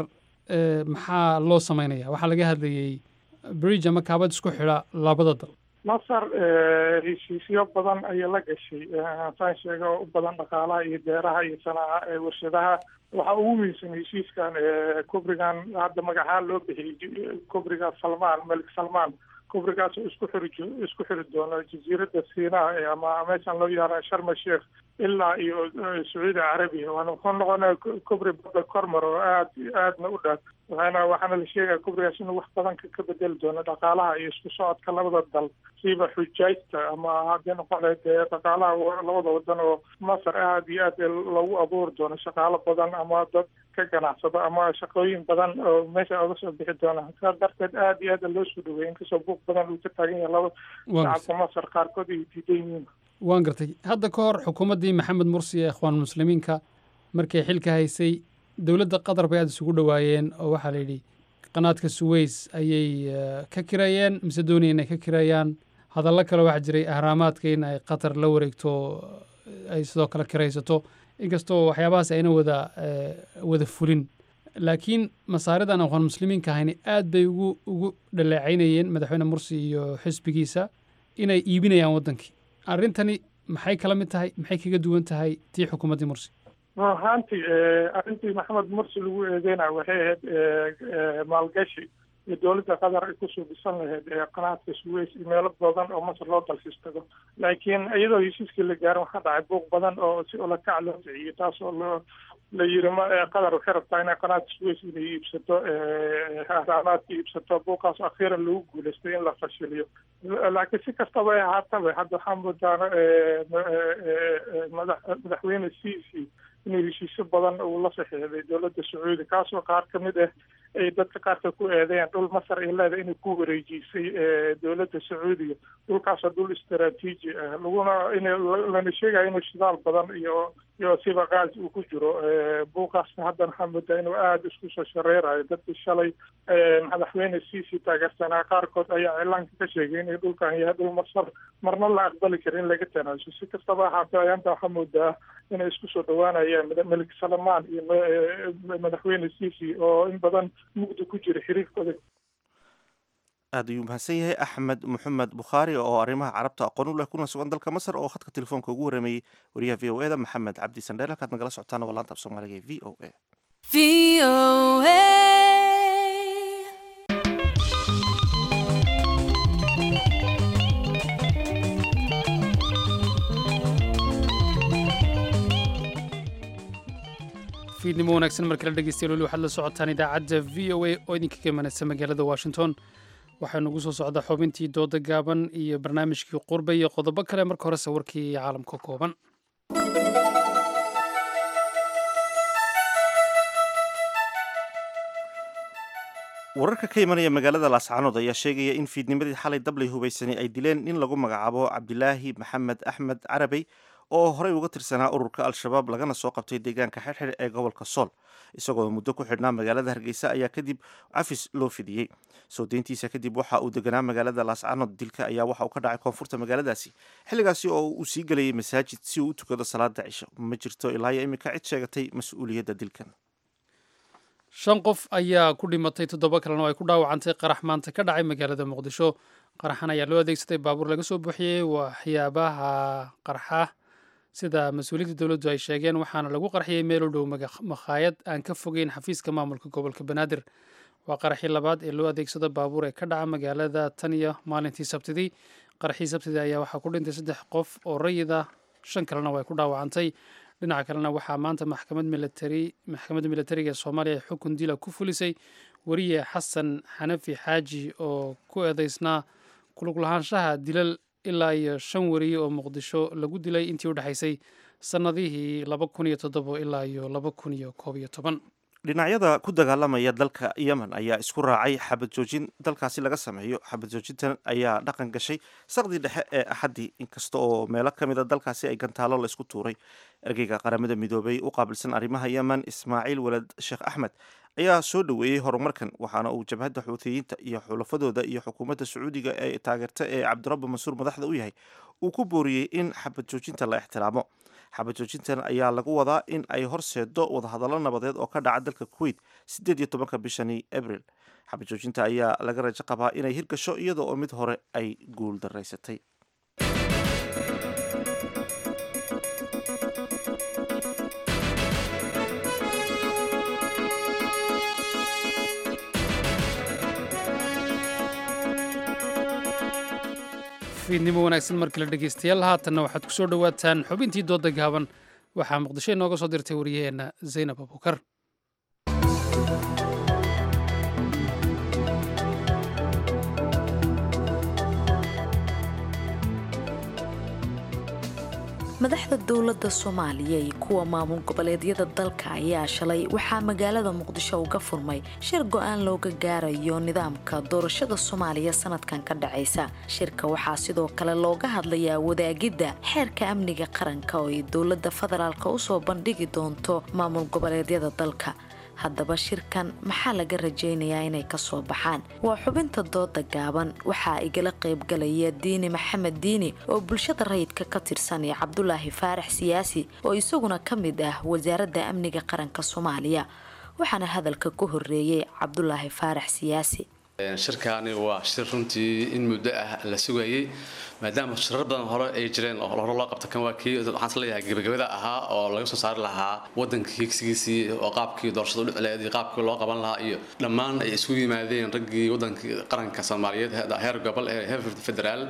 Speaker 2: maxaa loo samaynaya waxaa laga hadlayey bridge ama kaabad isku xidha labada dal
Speaker 9: masar heshiisyo badan ayay la gashay saan sheega oo u badan dhaqaalaha iyo beeraha iyo sanaaca warshadaha waxaa ugu muhiimsan heshiiskan kubrigan hadda magacahaan loo bixiyey kubriga salmaan malik salmaan kubrigaas oo isku xiri isku xiri doono jasiiradda siinaa ama meeshan loo yaara sharma sheikh ilaa iyo sacuudi carabiya waana wuxuu noqonaya kubri badda kormar oo aad aadna u dheer waxaana waxaana la sheegaya kubrigaas inuu wax badan ka bedeli doono dhaqaalaha iyo isku socodka labada dal siiba xujaajta ama haddii noqon lahayd dhaqaalaha labada wadan oo masar aad iyo aad loogu abuuri doono shaqaalo badan ama dad ka ganacsado ama shaqooyin badan oo meesha oga soo bixi doona saas darteed aad iyo aad loo soo dhaweeyay inkastoo buuq badan uu ka taagan yahay laba shacabka masar qaarkood ay diidan yihiin
Speaker 2: waan gartay hadda ka hor xukuumaddii maxamed mursi ee ikhwaan muslimiinka markay xilka haysay dowladda qatar bay aada isugu dhowaayeen oo waxaa la yidhi qanaadka suweys ayay ka kireeyeen mise doonaya inay ka kireeyaan hadallo kale waxaa jiray ahraamaadka in ay qatar la wareegto ay sidoo kale kiraysato inkastoo waxyaabahaas ayna wada wada fulin laakiin masaaridan aqoon muslimiinka ahayni aad bay ugu ugu dhaleecaynayeen madaxweyne mursi iyo xisbigiisa inay iibinayaan waddankii arrintani maxay kala mid tahay maxay kaga duwan tahay tii xukuumaddii mursi
Speaker 9: ahaantii arrintii maxamed mursi lagu eedeynaya waxay ahayd maalgashi iyo dowladda qatar ay kusoo dhisan lahayd qanaadka suweys iyo meelo badan oo masar loo dalxiis tago laakiin iyadoo heshiiskii la gaarin waxaa dhacay buuq badan oo si olakac loo kiciyey taas oo loo la yiri ma qatar waxay rabtaa inay qanaat suweys inay iibsato raamaadka iibsato buuqaas akhiiran lagu guulaystay in la fashiliyo laakiin si kastaba ay ahaataba hadda waxaa moodaa madax madaxweyne ciisi inuu heshiisyo badan uu la saxiixday dowladda sacuudi kaasoo qaar ka mid ah ay dadka qaarka ku eedeeyaan dhul masar ay leedahay inay ku wareejisay dowladda sacuudiga dhulkaasoo dhul istaraatiiji ah laguna in lana sheegayo inuu shidaal badan iyo iyo siba gaas uu ku jiro buuqaasna haddana waxaa moodaa inuu aada isku soo shareerayo dadkii shalay madaxweyne ciisi taageersanaa qaarkood ayaa cilaanka ka sheegay inay dhulkan yahay dhul masar marna la aqbali karin in laga tanaaso si kastaba ahaatee ayaanta waxaa moodaa inay isku soo dhawaanayaan melik salamaan iyo madaxweyne ciisi oo in badan mugdi ku jira xiriirkooda
Speaker 1: aad ayuu mahadsan yahay axmed moxamed bukhaari oo arrimaha carabta aqoon u leh kuna sugan dalka masar oo khadka telefoonka ugu warrameeyey wariyaha v o e da maxamed cabdi sandheel halkaad nagala socotaana waa laanta af soomaaliga ee v o a
Speaker 2: fiidnimo wanaagsan mar kale dhegeystayaal weli waxaad la socotaan idaacadda v o a oo idinka ka imanaysa magaalada washington waxaa nagu soo socda xubintii dooda gaaban iyo barnaamijkii qurba iyo qodobo kale marka horese warkii caalamka kooban
Speaker 1: wararka ka imanaya magaalada laascaanood ayaa sheegaya in fiidnimadii xalay dablay hubaysani ay dileen nin lagu magacaabo cabdilaahi maxamed axmed carabey oo horey uga tirsanaa ururka al-shabaab lagana soo qabtay deegaanka xirxir ee gobolka sool isagoo muddo ku xidhnaa magaalada hargeysa ayaa kadib cafis loo fidiyey soo deyntiisa kadib waxa uu deganaa magaalada laascaanood dilka ayaa waxa uu ka dhacay koonfurta magaaladaasi xilligaasi oo uu sii gelayay masaajid si uu u tukado salaada cisho ma jirto ilaa iyo iminka cid sheegatay mas-uuliyadda dilkan
Speaker 2: shan qof ayaa ku dhimatay toddoba kalena oo ay ku dhaawacantay qarax maanta ka dhacay magaalada muqdisho qaraxan ayaa loo adeegsaday baabuur laga soo buuxiyey waxyaabaha qarxa sida mas-uuliyiinta dowladdu ay sheegeen waxaana lagu qarxiyey meel u dhow makhaayad aan ka fogeyn xafiiska maamulka gobolka banaadir waa qaraxii labaad ee loo adeegsado baabuur ee ka dhaca magaalada tan iyo maalintii sabtidii qaraxii sabtidii ayaa waxaa ku dhintay saddex qof oo rayida shan kalena way ku dhaawacantay dhinaca kalena waxaa maanta maxkamad militari maxkamadda militariga ee soomaaliya xukun dila ku fulisay weriye xasan xanafi xaaji oo ku eedeysnaa kulug lahaanshaha dilal ilaa iyo shan weriye oo muqdisho lagu dilay intii u dhexaysay sannadihii laba kun iyo toddobo ilaa iyo laba kun iyo koob iyo toban
Speaker 1: dhinacyada ku dagaalamaya dalka yemen ayaa isku raacay xabad joojin dalkaasi laga sameeyo xabad joojintan ayaa dhaqan gashay saqdii dhexe ee axaddii inkasta oo meelo ka mid a dalkaasi ay gantaalo laysku tuuray ergeyga qaramada midoobay u qaabilsan arrimaha yemen ismaaciil walad sheekh axmed ayaa soo dhoweeyey horumarkan waxaana uu jabhadda xuutiyiinta iyo xulafadooda iyo xukuumadda sacuudiga ee taageerta ee cabdirabbi mansuur madaxda u yahay uu ku booriyey in xabad joojinta la ixtiraamo xabad joojintan ayaa lagu wadaa in ay horseedo wadahadallo nabadeed oo ka dhaca dalka kuwait siddeed iyo tobanka bishani abril xabad joojinta ayaa laga rajo qabaa inay hirgasho iyada oo mid hore ay guul daraysatay
Speaker 2: fiidnimo wanaagsan mar kale dhegeystayaal haatanna waxaad ku soo dhowaataan xubintii dooda gaaban waxaa muqdisho inooga soo dirtay wariyaheenna zaynab abukar
Speaker 10: madaxda dowladda soomaaliya iyo kuwa maamul goboleedyada dalka ayaa shalay waxaa magaalada muqdisho uga furmay shir go-aan looga gaarayo nidaamka doorashada soomaaliya sanadkan ka dhacaysa shirka waxaa sidoo kale looga hadlayaa wadaagidda xeerka amniga qaranka oo ay dowladda federaalk usoo bandhigi doonto maamul goboleedyada dalka haddaba shirkan maxaa laga rajaynayaa inay kasoo baxaan waa xubinta dooda gaaban waxaa igala qaybgalaya diini maxamed diini oo bulshada rayidka ka tirsan iyo cabdulaahi faarax siyaasi oo isaguna ka mid ah wasaaradda amniga qaranka soomaaliya waxaana hadalka ku horeeyey cabdulaahi faarax siyaasi
Speaker 11: shirkaani waa shir runtii in muddo ah la sugayay maadaama shirar badan hore ay jireen oo hore loo qabta kan waa kii waxaan isleeyahay gebagabada ahaa oo laga soo saari lahaa waddanka higsigiisii oo qaabkii doorashada u dhicleed iyo qaabkii loo qaban lahaa iyo dhammaan ay isugu yimaadeen raggii waddankii qaranka soomaaliyeed heer gobol ee heer federaal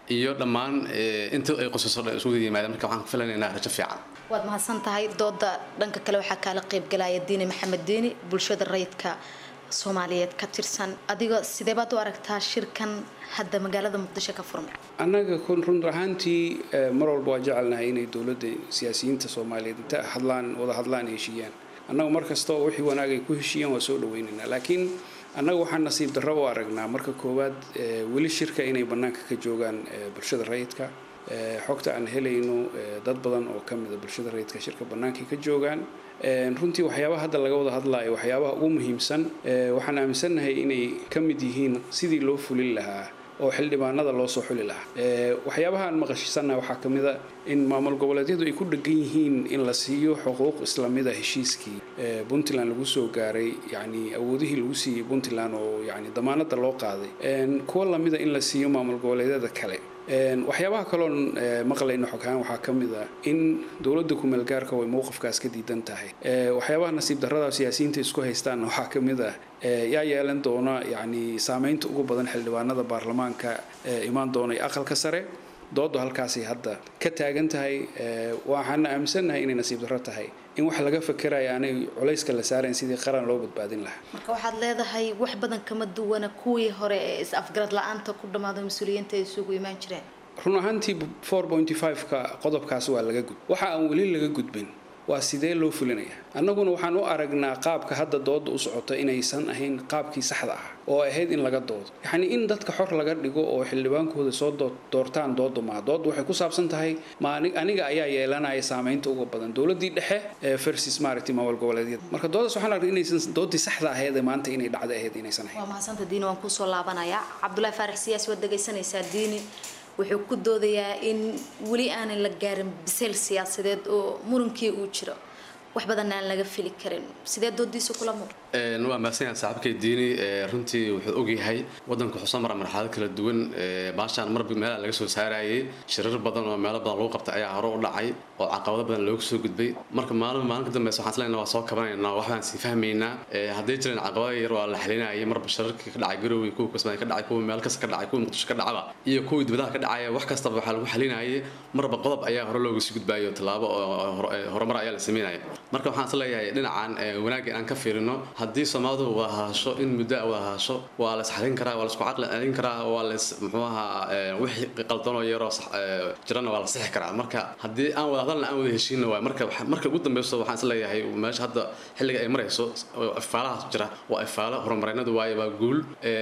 Speaker 11: iyo dhammaan inta ay qosaso dhan isugu yimaadeen marka waxaan ku filanaynaa rajo fiican
Speaker 10: waad mahadsan tahay dooda dhanka kale waxaa kaala qaybgalaya diini maxamed diini bulshada rayidka soomaaliyeed ka tirsan adiga sidee baad u aragtaa shirkan hadda magaalada muqdisho ka furmay
Speaker 12: annaga kun run ahaantii mar walba waa jecelnahay inay dowladda siyaasiyiinta soomaaliyeed inta hadlaan wada hadlaan heshiiyaan annagu mar kasta oo wixii wanaag ay ku heshiiyaan waa soo dhaweynaynaa laakiin annaga waxaan nasiib darro u aragnaa marka koowaad weli shirka inay bannaanka ka joogaan bulshada rayidka xogta aan helayno dad badan oo ka mida bulshada rayidka shirka bannaankay ka joogaan runtii waxyaabaha hadda laga wada hadlaayo waxyaabaha ugu muhiimsan waxaan aaminsannahay inay ka mid yihiin sidii loo fulin lahaa oo xildhibaanada loo soo xuli lahaa waxyaabaha aan maqashisannaha waxaa ka mid a in maamul goboleedyadu ay ku dhegan yihiin in la siiyo xuquuq islamida heshiiskii puntland lagu soo gaaray yacni awoodihii lagu siiyey puntland oo yacni damaanada loo qaaday kuwa lamida in la siiyo maamul goboleedyada kale waxyaabaha kaloon maqlayno xoghaan waxaa ka mid a in dowladda kumeelgaarka way mowqifkaas ka diidan tahay waxyaabaha nasiib darrada siyaasiyiinta isku haystaanna waxaa ka mid ah yaa yeelan doona yacni saameynta ugu badan xildhibaanada baarlamaanka imaan doonay aqalka sare doodu halkaasay hadda ka taagan tahay waxaana aaminsannahay inay nasiib darro tahay in wax laga fakerayo aanay culayska la saarayn sidii qaran loo badbaadin lahaa
Speaker 10: marka waxaad leedahay wax badan kama duwana kuwii hore ee is-afgarad la-aanta ku dhammaada mas-uuliyiinta ay isugu imaan jireen
Speaker 12: run ahaantii four pointy five-ka qodobkaas waa laga gud waxa aan weli laga gudbin waa sidee loo fulinaya annaguna waxaan u aragnaa qaabka hadda dooda u socota inaysan ahayn qaabkii saxda ah oo ahayd in laga doodo yacni in dadka xor laga dhigo oo xildhibaankooda soo doortaan dooda maa dooda waxay ku saabsan tahay ma aniga ayaa yeelanaya saameynta uga badan dowladii dhexe versus maaragtay maamul goboleedyada marka doodaas waxaan aragnay inaysan doodii saxda ahayd ee maanta inay dhacda ahayd inaysan ahayn
Speaker 10: waa mahadsantaa diini waan kusoo laabanayaa cabdulaahi faarax siyaasi waad dhegaysanaysaa diini wuxuu ku doodayaa in weli aanan la gaarin bisayl siyaasadeed oo murankii uu jiro wax badan aan laga fili karin sidee doodiisa kula muuqda
Speaker 11: waa mahadsanyahay saaxiibkay diini runtii wuxuu ogyahay wadanku wuxuu soo mara marxalad kala duwan baashaan marba meelaha laga soo saarayay shirar badan oo meelo badan lagu qabtay ayaa hore u dhacay oo caqabado badan looga soo gudbay marka maalin maalin ka dambeysa waxaan isleynaa waa soo kabanaynaa waxbaan sii fahmaynaa hadday jireen caqabado yar waa la xalinayay marba shirarkii ka dhacay garowe kuwa kasbaan ka dhacay kuwa meel kasta ka dhacay kuwa muqdisho ka dhacaba iyo kuwii dibadaha ka dhacaya wax kastaba waxaa lagu xalinayay marba qodob ayaa hore looga sii gudbayo tallaabo oo horumar ayaa la sameynaya marka waxaan is leeyahay dhinacan wanaagga inaan ka fiirino haddii soomaalidu wada haasho in muddo wada haasho waa la isxalin karaa waa la isku caqli celin karaa waa la muxuu ahaa wixii qaldanoo yaroo jirana waa la sixi karaa marka haddii aan wada hadalna aan wada heshiina waay marka marka ugu dambeyso waxaan is leeyahay meesha hadda xilliga ay marayso ifaalahaas jira waa ifaalo horumarinadu waaye waa guul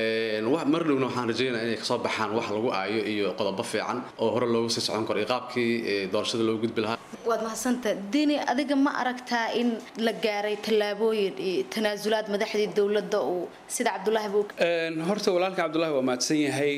Speaker 11: mar dhowna waxaan rajeynaya inay kasoo baxaan wax lagu aayo iyo qodobo fiican oo hore loogu sii socon karo iyo qaabkii doorashada loogu gudbi lahaa
Speaker 10: waad mahadsanta diini adiga ma aragtaa in la gaaray tallaabooyin iyo tanaasulaad madaxdii dowladda uu sida cabdulaahi buu
Speaker 12: horta walaalka cabdulaahi waa mahadsan yahay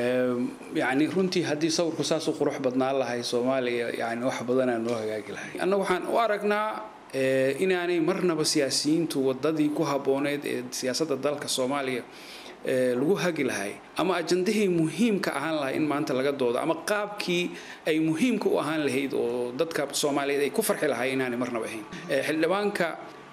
Speaker 12: yacni runtii haddii sawirku saas u qurux badnaan lahay soomaaliya yani wax badanaa noo hagaagi lahay annaga waxaan u aragnaa inaanay marnaba siyaasiyiintu wadadii ku habbooneyd ee siyaasadda dalka soomaaliya lagu hagi lahay ama ajandahii muhiimka ahaan lahay in maanta laga doodo ama qaabkii ay muhiimka u ahaan lahayd oo dadka soomaaliyeed ay ku farxi lahay inaanay marnaba ahayn xildhibaanka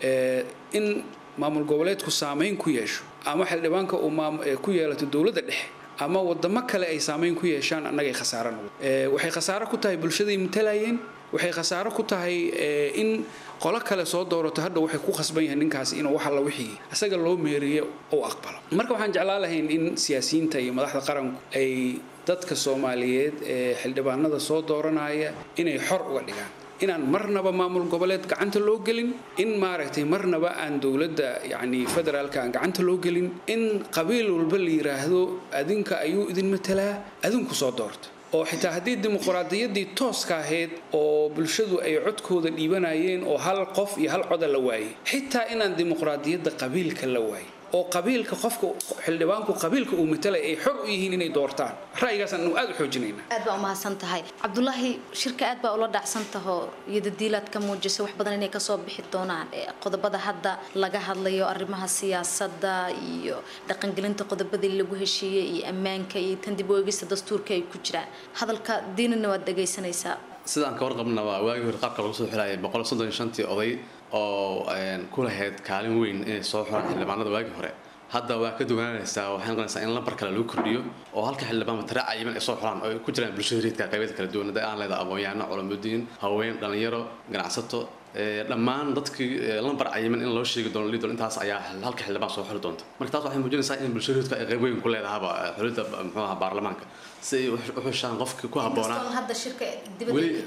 Speaker 12: in maamul goboleedku saameyn ku yeesho ama xildhibaanka uu ku yeelato dowladda dhexe ama wadamo kale ay saameyn ku yeeshaan annagay khasaaro noqdo waxay khasaaro ku tahay bulshaday matalayeen waxay khasaaro ku tahay in qolo kale soo doorato hadha waxay ku khasban yahay ninkaasi inuu wax alla wixii isaga loo meeriyo uu aqbalo marka waxaan jeclaan lahayn in siyaasiyiinta iyo madaxda qaranku ay dadka soomaaliyeed ee xildhibaanada soo dooranaya inay xor uga dhigaan inaan marnaba maamul goboleed gacanta loo gelin in maaragtay marnaba aan dowladda yacni federaalka aan gacanta loo gelin in qabiil walba la yiraahdo adinka ayuu idin matalaa adinku soo doorta oo xitaa haddii dimuqraadiyaddii tooska ahayd oo bulshadu ay codkooda dhiibanayeen oo hal qof iyo hal coda la waayay xitaa inaan dimuqraadiyadda qabiilka la waayay oo qabiilka qofka xildhibaanku qabiilka uu matalay ay xor u yihiin inay doortaan ra'yigaasaan anu aada u xoojinayna
Speaker 10: aad baa umahadsan tahay cabdulaahi shirka aad baa ula dhacsan taho iyo dadiilaad ka muujisa wax badan inay kasoo bixi doonaan qodobada hadda laga hadlayo arrimaha siyaasadda iyo dhaqangelinta qodobadii lagu heshiiyey iyo ammaanka iyo tan dib u eegista dastuurka ay ku jiraan hadalka diinina waad dhegaysanaysaa
Speaker 11: sidaan ka warqabna waa waagii hore qaabka lagu soo xilayay boqol soddon iyo shantii oday oo ku lahayd kaalin weyn inay soo xuraan xildhibaanada waagii hore hadda waa ka duwanaanaysaa waxay noqonaysaa in lambar kale lagu kordhiyo oo halka xildhibaan matara cayiman ay soo xulaan oo ay ku jiraan bulshada reedka qaybeed kala duwan hadda aan leedahay aqoon-yahano culamudiin haween dhalinyaro ganacsato dhammaan dadkii lambar cayiman in loo sheegi doono lidol intaas ayaa halka xildhibaan soo xuli doonta marka taas waxay muujinaysaa in bulshada reedka ay qayb weyn ku leedahaba xulidda muxuu ahaa baarlamaanka si ay u xushaan qofkii ku habboonaa weli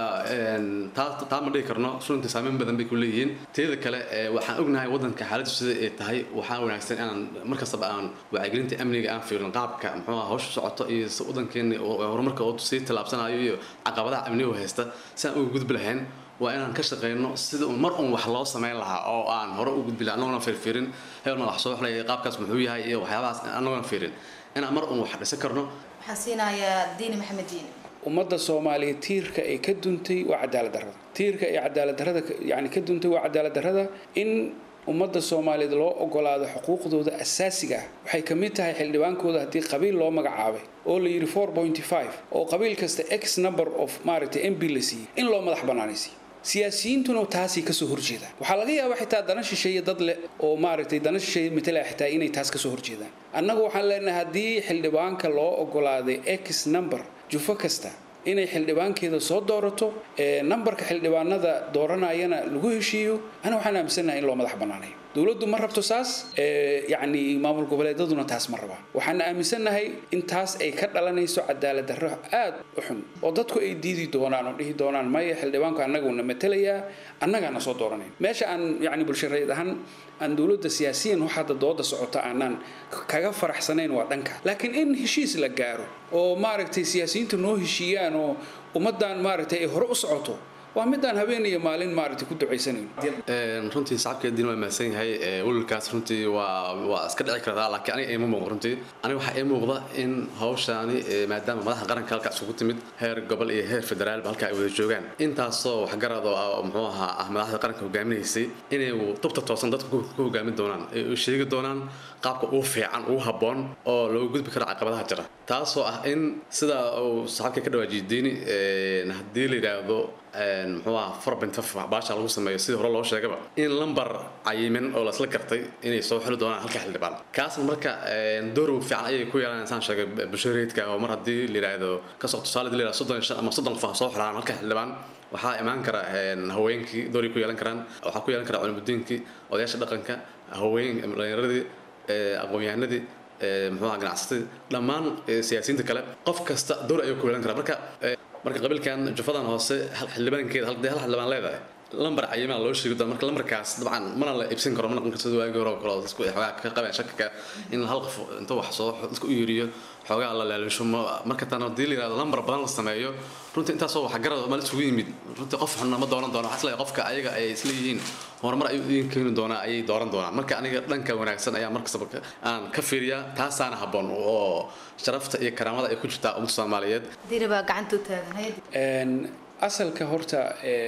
Speaker 11: taa ma dhihi karno runtii saameyn badan bay ku leeyihiin teeda kale waxaan ognahay wadanka xaaladdu sida ay tahay waxaa wanaagsan inaan markastaba aan wacyigelinta amniga aan fiirin qaabka muxuu ahaa hawsha socoto iyo horumarkeeni horumarka oo sii tallaabsanayo iyo caqabadaha amniga haysta si aan uga gudbi lahayn waa inaan ka shaqeyno sida un mar un wax loo sameyn lahaa oo aan hore u gudbi lahaa annagoona fiirfiirin hebelna wax soo xulaya qaabkaas muxuu yahay iyo waxyaabahaas annagoona fiirin inaan mar un wax dhisan karno
Speaker 13: waxaan siinayaa diini maxamed diini
Speaker 12: ummadda soomaaliya tiirka ay ka duntay waa cadaalad darrada tiirka ay cadaalad darrada yani ka duntay waa cadaalad darrada in ummadda soomaaliyeed loo ogolaado xuquuqdooda asaasiga ah waxay ka mid tahay xildhibaankooda haddii qabiil loo magacaabay oo la yidhi four pointy five oo qabiil kasta x number of maaragtay m b la siiyey in loo madax bannaanaysiiyo siyaasiyiintuna taasay kasoo horjeedaan waxaa laga yaabaa xitaa dana shisheeye dad leh oo maaragtay dana shisheeye matalaa xitaa inay taas kasoo horjeedaan annagu waxaan leenahay haddii xildhibaanka loo ogolaaday x number jufo kasta inay xildhibaankeeda soo doorato nambarka xildhibaanada dooranayana lagu heshiiyo ana waxaan aaminsanahay in loo madax bannaanayo dowladdu ma rabto saas yacni maamul goboleedaduna taas ma rabaan waxaan aaminsannahay in taas ay ka dhalanayso cadaalad darro aad u xun oo dadku ay diidi doonaan oo dhihi doonaan maya xildhibaanku annaguna matelayaa annagaana soo dooranayn meesha aan yacni bulshareed ahaan aan dowladda siyaasiyan wax hadda dooda socota aanaan kaga faraxsanayn waa dhanka laakiin in heshiis la gaaro oo maaragtay siyaasiyiinta noo heshiiyaan oo ummaddan maaragtay ay hore u socoto waa midaan habeen iyo maalin maaragtay ku ducaysanayn
Speaker 11: runtii sacabkeediina waa mahadsan yahay welwelkaas runtii waa waa iska dhici kartaa laakiin aniga ima muuqdo runtii aniga waxaa ii muuqda in hawshaani maadaama madaxda qaranka halkaas ugu timid heer gobol iyo heer federaalba halka ay wada joogaan intaasoo waxgarad oo muxuu ahaa ah madaxda qaranka hogaaminaysay inay tubta toosan dadka ku hogaamin doonaan ay u sheegi doonaan qaabka ugu fiican ugu habboon oo loogu gudbi karo caqabadaha jira taasoo ah in sida uu saxaabka ka dhawaajiyay diini haddii la yidhaahdo muxuu aha forbintaf baasha lagu sameeyo sidii hore loo sheegaba in lambar cayiman oo lasla gartay inay soo xili doonaan halka xildhibaan kaasna marka door fiican ayay ku yeelanaysan sheegay bulshareedka oo mar haddii la yidhaahdo kasoo tusaale la yidhahdo soddon shan ama soddon qof soo xilaan halka xildhibaan waxaa imaan kara haweenkii dooray ku yeelan karaan waxaa ku yeelan kara culimudiinkii odayaasha dhaqanka haween dhalinyaradii aqoon-yahanadii muxuu aha ganacsatadii dhammaan siyaasiyiinta kale qof kasta door ayuu ku yeelan karaa marka marka qabiilkan jufadan hoose xildhibaankeeda hal xildhibaan leedahay lambar cayimaa loo sheegi doona marka lambarkaas dabcan mana la iibsan karo ma noqon karto waagii hore kale dadku ay xoogaa ka qabeen shakaka in hal qof inta wax soo dadka u yeeriyo xoogaa la laalisho marka tan haddii la yidhahdo lambar badan la sameeyo runtii intaasoo wax garad mal isugu yimid runtii qof xunna ma dooran doono waxaa isleeyahay qofka ayaga ay isla yihiin horumar ayuu idin keeni doonaa ayay dooran doonaan marka aniga dhanka wanaagsan ayaa markastaba aan ka fiiriyaa taasaana habboon oo sharafta iyo karaamada ay ku jirtaa ummadda soomaaliyeed
Speaker 13: diini baa gacanta u taagan
Speaker 12: asalka horta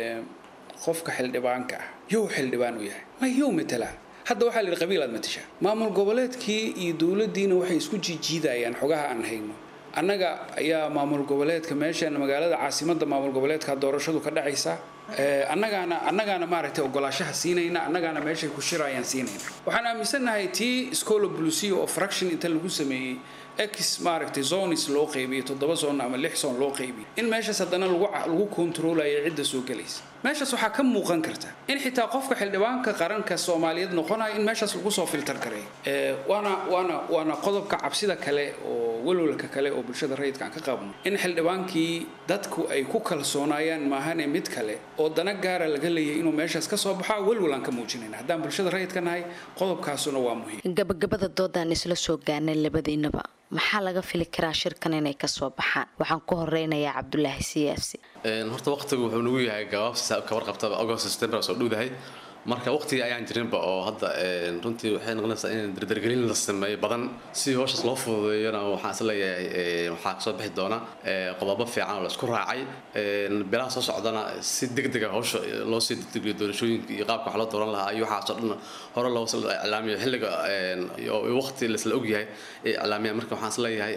Speaker 12: qofka xildhibaanka ah yow xildhibaan u yahay ma yow matalaa hadda waxaa la yidhi qabiil aad matashaa maamul goboleedkii iyo dowladdiina waxay isku jiijiidayaan xogaha aan hayno annaga ayaa maamul goboleedka meeshan magaalada caasimadda maamul goboleedka doorashadu ka dhacaysa annagaana annagaana maaragtay ogolaashaha siinayna annagaana meeshay ku shirayaan siinayna waxaan aaminsannahay tii scolo blucio oo fraction inta lagu sameeyey x maaragtay zonis loo qaybiyey toddoba zon ama lix zon loo qaybiyey in meeshaas haddana lagu lagu kontroolayo cidda soo gelaysa meeshaas waxaa ka muuqan karta in xitaa qofka xildhibaanka qaranka soomaaliyeed noqonaya in meeshaas lagu soo filtar kareeyo waana waana waana qodobka cabsida kale oo walwalka kale oo bulshada rayidka aan ka qabno in xildhibaankii dadku ay ku kalsoonaayaan maahane mid kale oo dana gaara laga leeyahay inuu meeshaas ka soo baxaa walwal aan ka muujinayna haddaan bulshada rayidka nahay qodobkaasuna waa muhiim
Speaker 10: gabagabada doodaan isla soo gaarnay labadiinaba maxaa laga fili karaa shirkan inay kasoo baxaan waxaan ku horeynayaa cabdulaahi siyaasi
Speaker 11: horta waqtigu wuxuu nagu yahay gabaabsi ka warqabtaba agost september soo dhowdahay marka waqtigii ayaan jirinba oo hadda runtii waxay noqonaysaa in dardargelin la sameeyo badan si howshaas loo fududeeyona waxaan is leeyahay waxaa kasoo bixi doona qodobo fiican oo la isku raacay bilaha soo socdana si degdega howsha loo sii degdegiyo doorashooyinka iyo qaabka wax loo dooran lahaa iyo waxaasoo dhan hore loo iclaamiyo xilliga waqti laisla ogyahay ee iclaamiya marka waxaan is leeyahay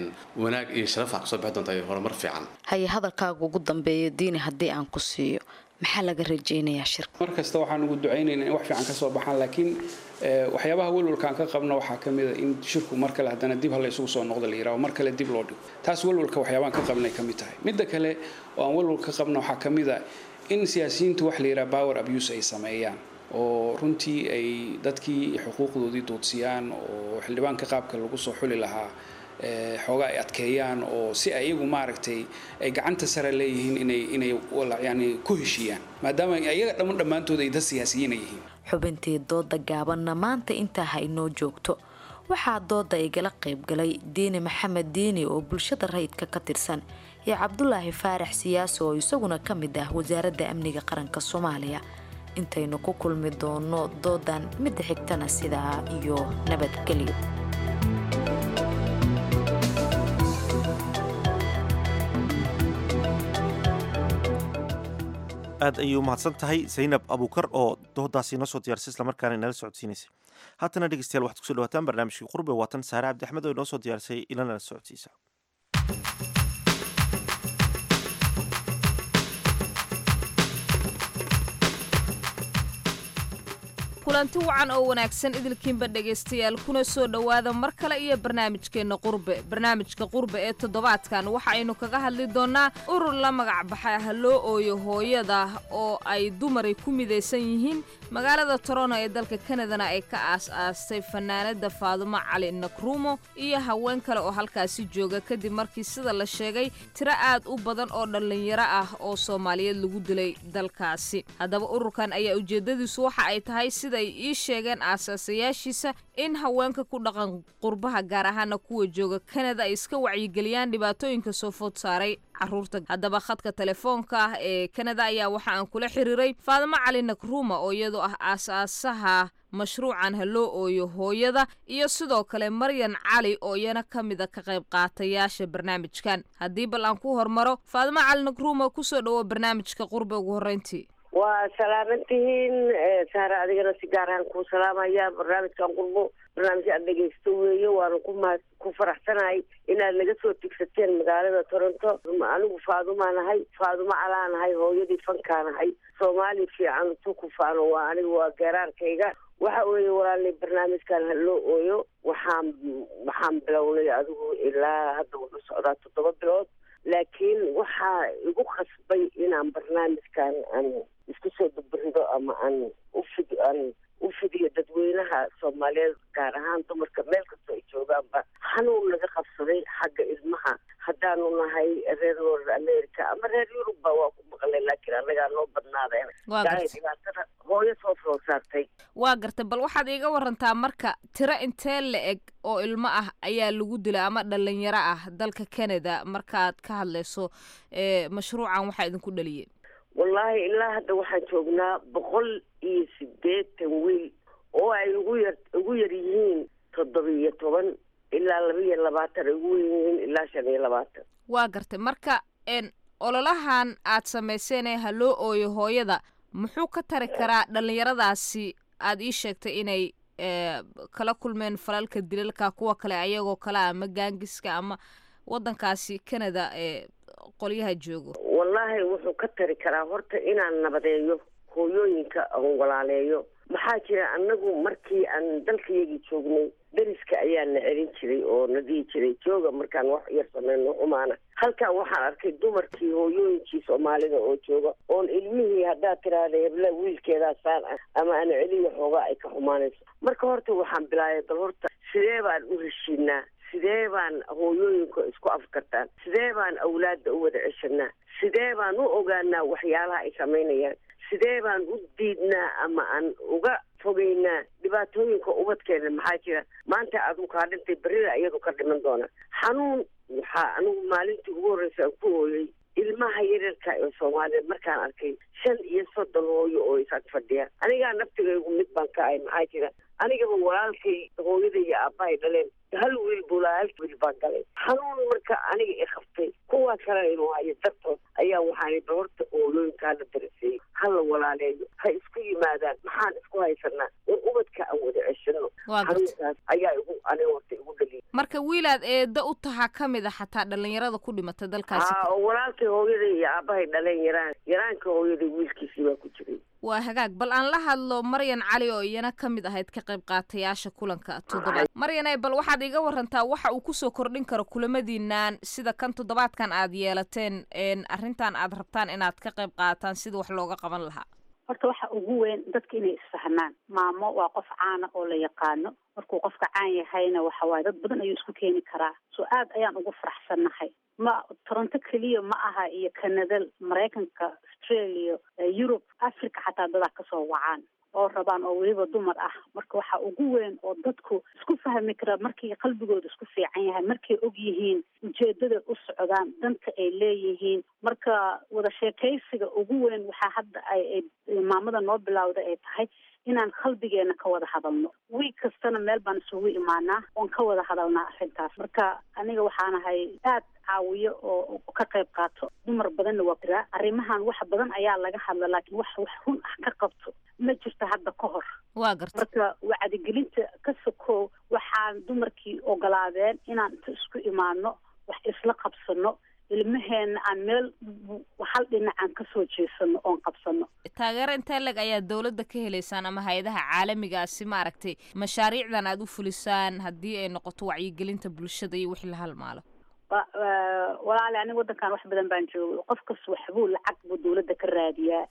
Speaker 11: wanaag iyo sharaf waxaa kasoo bixi doonta iyo horumar fiican
Speaker 10: haye hadalkaaga ugu dambeeya diini haddii aan ku siiyo maxaa laga rajaynayaa shirka
Speaker 12: mar kasta waxaan ugu ducaynaynaa in wax fiican ka soo baxaan laakiin eh, waxyaabaha welwalkaan ka qabno waxaa ka mid a in shirku mar kale haddana dib hala isugu soo noqdo la yidhaho mar kale dib loo dhigo taas welwalka waxyaabaan ka qabnay ka mid tahay midda kale oo aan welwal ka qabno waxaa ka mid a in siyaasiyiintu wax la yidhaha power abuse ay sameeyaan oo runtii ay dadkii xuquuqdoodii duudsiyaan oo xildhibaanka qaabka lagu soo xuli lahaa eh, xoogaa ay adkeeyaan oo si ay iyagu maaragtay ay gacanta sare leeyihiin inay inay wala- yani ku heshiiyaan maadaama iyaga dhamman dhammaantood ay dad siyaasiyiina yihiin
Speaker 10: xubintii dooda gaabanna maanta intaa ha inoo joogto waxaa dooda igala qaybgalay diini maxamed diini oo bulshada rayidka ka tirsan iyo cabdulaahi faarax siyaasi oo isaguna ka mid ah wasaaradda amniga qaranka soomaaliya intaynu ku kulmi doono doodan midda xigtana sidaa iyo nabadgelyo
Speaker 1: aad ayay u mahadsan tahay zaynab abuukar oo doodaasi inoo soo diyaarisay islamarkaana inala socodsiinaysay haatana dhegeystayaal waxaad kusoo dhawaataan barnaamijkii qurbe waatan saare cabdi axmed oo inoo soo diyaarisay inanala socodsiisa
Speaker 8: kulanti wacan oo wanaagsan idilkiinba dhegaystayaal kuna soo dhowaada mar kale iyo barnaamijkeenna qurbe barnaamijka qurbe ee toddobaadkan waxa aynu kaga hadli doonnaa urur la magac baxay ha loo ooyo hooyada oo ay dumari ku midaysan yihiin magaalada toronto ee dalka kanadana ay ka aas-aastay fanaanada faadumo cali nakrumo iyo haween kale oo halkaasi jooga kadib markii sida la sheegay tiro aad u badan oo dhallinyaro ah oo soomaaliyeed lagu dilay dalkaasi haddaba ururkan ayaa ujeedadiisu waxa ay tahay siday ii sheegeen aasaasayaashiisa in haweenka ku dhaqan qurbaha gaar ahaana kuwa jooga kanada ay iska wacyigeliyaan dhibaatooyinka soo food saaray caruurta haddaba khadka telefoonka ah ee kanada ayaa waxa aan kula xiriiray faadimo cali nakruma oo iyadoo ah aasaasaha mashruucan ha loo ooyo hooyada iyo sidoo kale maryan cali oo iyana ka mida ka qayb qaatayaasha barnaamijkan haddii bal aan ku hormaro faadimo cali nakruma kusoo dhawo barnaamijka qurbe ugu horreyntii
Speaker 14: waa salaaman tihiin saare adigana si gaar ahaan kuu salaamaya barnaamijkan qurbo barnaamij aad dhegaysto weeye waanu ku ma ku faraxsanahay inaad naga soo tigsateen magaalada toronto anigu faadumaa nahay faadumo calaa nahay hooyadii fankaa nahay soomaali fiican tukufaano waa aniga waa geeraarkayga waxa weeye walaalay barnaamijkan ha loo ooyo waxaan waxaan bilownay adigu ilaa hadda wuxuu socdaa toddoba bilood laakiin waxaa igu khasbay inaan barnaamijkan aan isku soo dabarido ama aan ufid aan u fidiyo dadweynaha soomaaliyeed gaar ahaan dumarka meel kastoo ay joogaanba xanuun naga qabsaday xagga ilmaha haddaanu nahay reer north america ama reer yurubba waa ku maqlay laakiin annagaa noo badnaadeen
Speaker 8: Waa
Speaker 14: gaay
Speaker 8: gartay.
Speaker 14: dhibaatada hooyo soo soo saartay
Speaker 8: waa gartay bal waxaad iiga warantaa marka tiro intee la eg oo ilmo ah ayaa lagu dilay ama dhalinyaro ah dalka canada markaad ka hadlayso ee mashruucan waxaa idinku dhaliyey
Speaker 14: wallaahi ilaa hadda waxaan joognaa boqol iyo siddeetan wiil oo ay ugu yar ugu yar yihiin toddoba iyo toban ilaa laba iyo labaatan ay ugu weyn yihiin ilaa shan iyo labaatan
Speaker 8: waa gartay marka een ololahan aad samayseen ee ha loo ooyo hooyada muxuu ka tari karaa dhalinyaradaasi aad ii sheegtay inay ee, kala kulmeen falalka dilalka kuwa kale ayagoo kale ah, ama gaangiska ama wadankaasi canada ee qolyaha joogo
Speaker 14: wallaahi wuxuu ka tari karaa horta inaan nabadeeyo hooyooyinka aan walaaleeyo maxaa jira annagu markii aan dalkayagii joognay deriska ayaa na celin jiray oo na dhihi jiray jooga markaan wax yar sameyno xumaana halkan waxaan arkay dumarkii hooyooyinkii soomaalida oo jooga oon ilmihii haddaad tiraahda hebla wiilkeedaa saan ah ama aan celiya xoogaa ay ka xumaanayso marka horta waxaan bilaabay bal horta sidee baan u heshiinaa sidee baan hooyooyinka isku afkartaan sidee baan awlaadda u wada ceshanaa sidee baan u ogaanaa waxyaalaha ay samaynayaan sidee baan u diidnaa ama aan uga fogeynaa dhibaatooyinka ubadkeena maxaa jira maanta adigu kaa dhintay berrida iyadu ka dhiman doona xanuun waxaa anigu maalintii ugu horreysa aan ku hooyay ilmaha yaryarka ee soomaaliyeed markaan arkay shan iyo soddon hooyo oo is ag fadhiya anigaa naftigaygu mid baan ka ahay maxaa jira anigaba walaalkay hooyada iyo aabbahay dhaleen hal wiil buu lahaa hal wiil baan galay xanuun marka aniga i qabtay kuwaa kalena inuu hayo dartood ayaa waxaan ba horta hooyooyinkaa la daraseeyey ha la walaaleeyo ha isku yimaadaan maxaan isku haysanaa in ubadka aan wada ceshano
Speaker 8: Waa gartay.
Speaker 14: xanuunkaas ayaa igu aniga horta igu dhaliyay
Speaker 8: marka wiilaad eedda u tahaa ka mid a xataa dhalinyarada ku dhimatay dalkaasi
Speaker 14: haa oo walaalkay hooyaday iyo aabahay dhaleen yaraan yaraanka hooyaday wiilkiisii baa ku jiray
Speaker 8: waa hagaag bal aan la hadlo maryan cali oo iyana ka mid ahayd ka qayb qaatayaasha kulanka toddobaad maryanay bal waxaad iga warantaa waxa uu kusoo kordhin karo kulamadiinaan sida kan toddobaadkan aad yeelateen arrintan aad rabtaan inaad ka qayb qaataan sida wax looga qaban lahaa
Speaker 15: horta waxa ugu weyn dadka inay isfahmaan maamo waa qof caana oo la yaqaano markuu qofka caan yahayna waxa waaye dad badan ayuu isku keeni karaa so aad ayaan ugu faraxsannahay ma toronto keliya ma aha iyo canada maraykanka australia yurub africa xataa dadaa kasoo wacaan oo rabaan oo weliba dumar ah marka waxa ugu weyn oo dadku isku fahmi kara markii qalbigooda isku fiican yahay markay og yihiin ujeedada u socdaan danta ay leeyihiin marka wada sheekaysiga ugu weyn waxaa hadda ay maamada noo bilowda ay tahay inaan qalbigeena ka wada hadalno wiig kastana meel baan isugu imaanaa oon ka wada hadalnaa arrintaas marka aniga waxaanahay aad caawiyo oo ka qayb qaato dumar badanna waa jiraa arrimahan wax badan ayaa laga hadla laakiin wax wax run ah ka qabto ma jirto hadda ka hor
Speaker 8: waa garta
Speaker 15: marka wacdigelinta ka sokow waxaan dumarkii ogolaadeen inaan inta isku imaano wax isla qabsano ilmaheena aan meel hal dhinacaan kasoo jeesano oon qabsano
Speaker 8: taageero intee leg ayaa dawladda ka helaysaan ama hay-adaha caalamigaasi maaragtay mashaariicdan aada u fulisaan haddii ay noqoto wacyigelinta bulshada iyo wixii la halmaalo
Speaker 15: walaali aniga waddankan wax badan baan joogay qof kas waxbuu lacag buu dawladda ka raadiyaa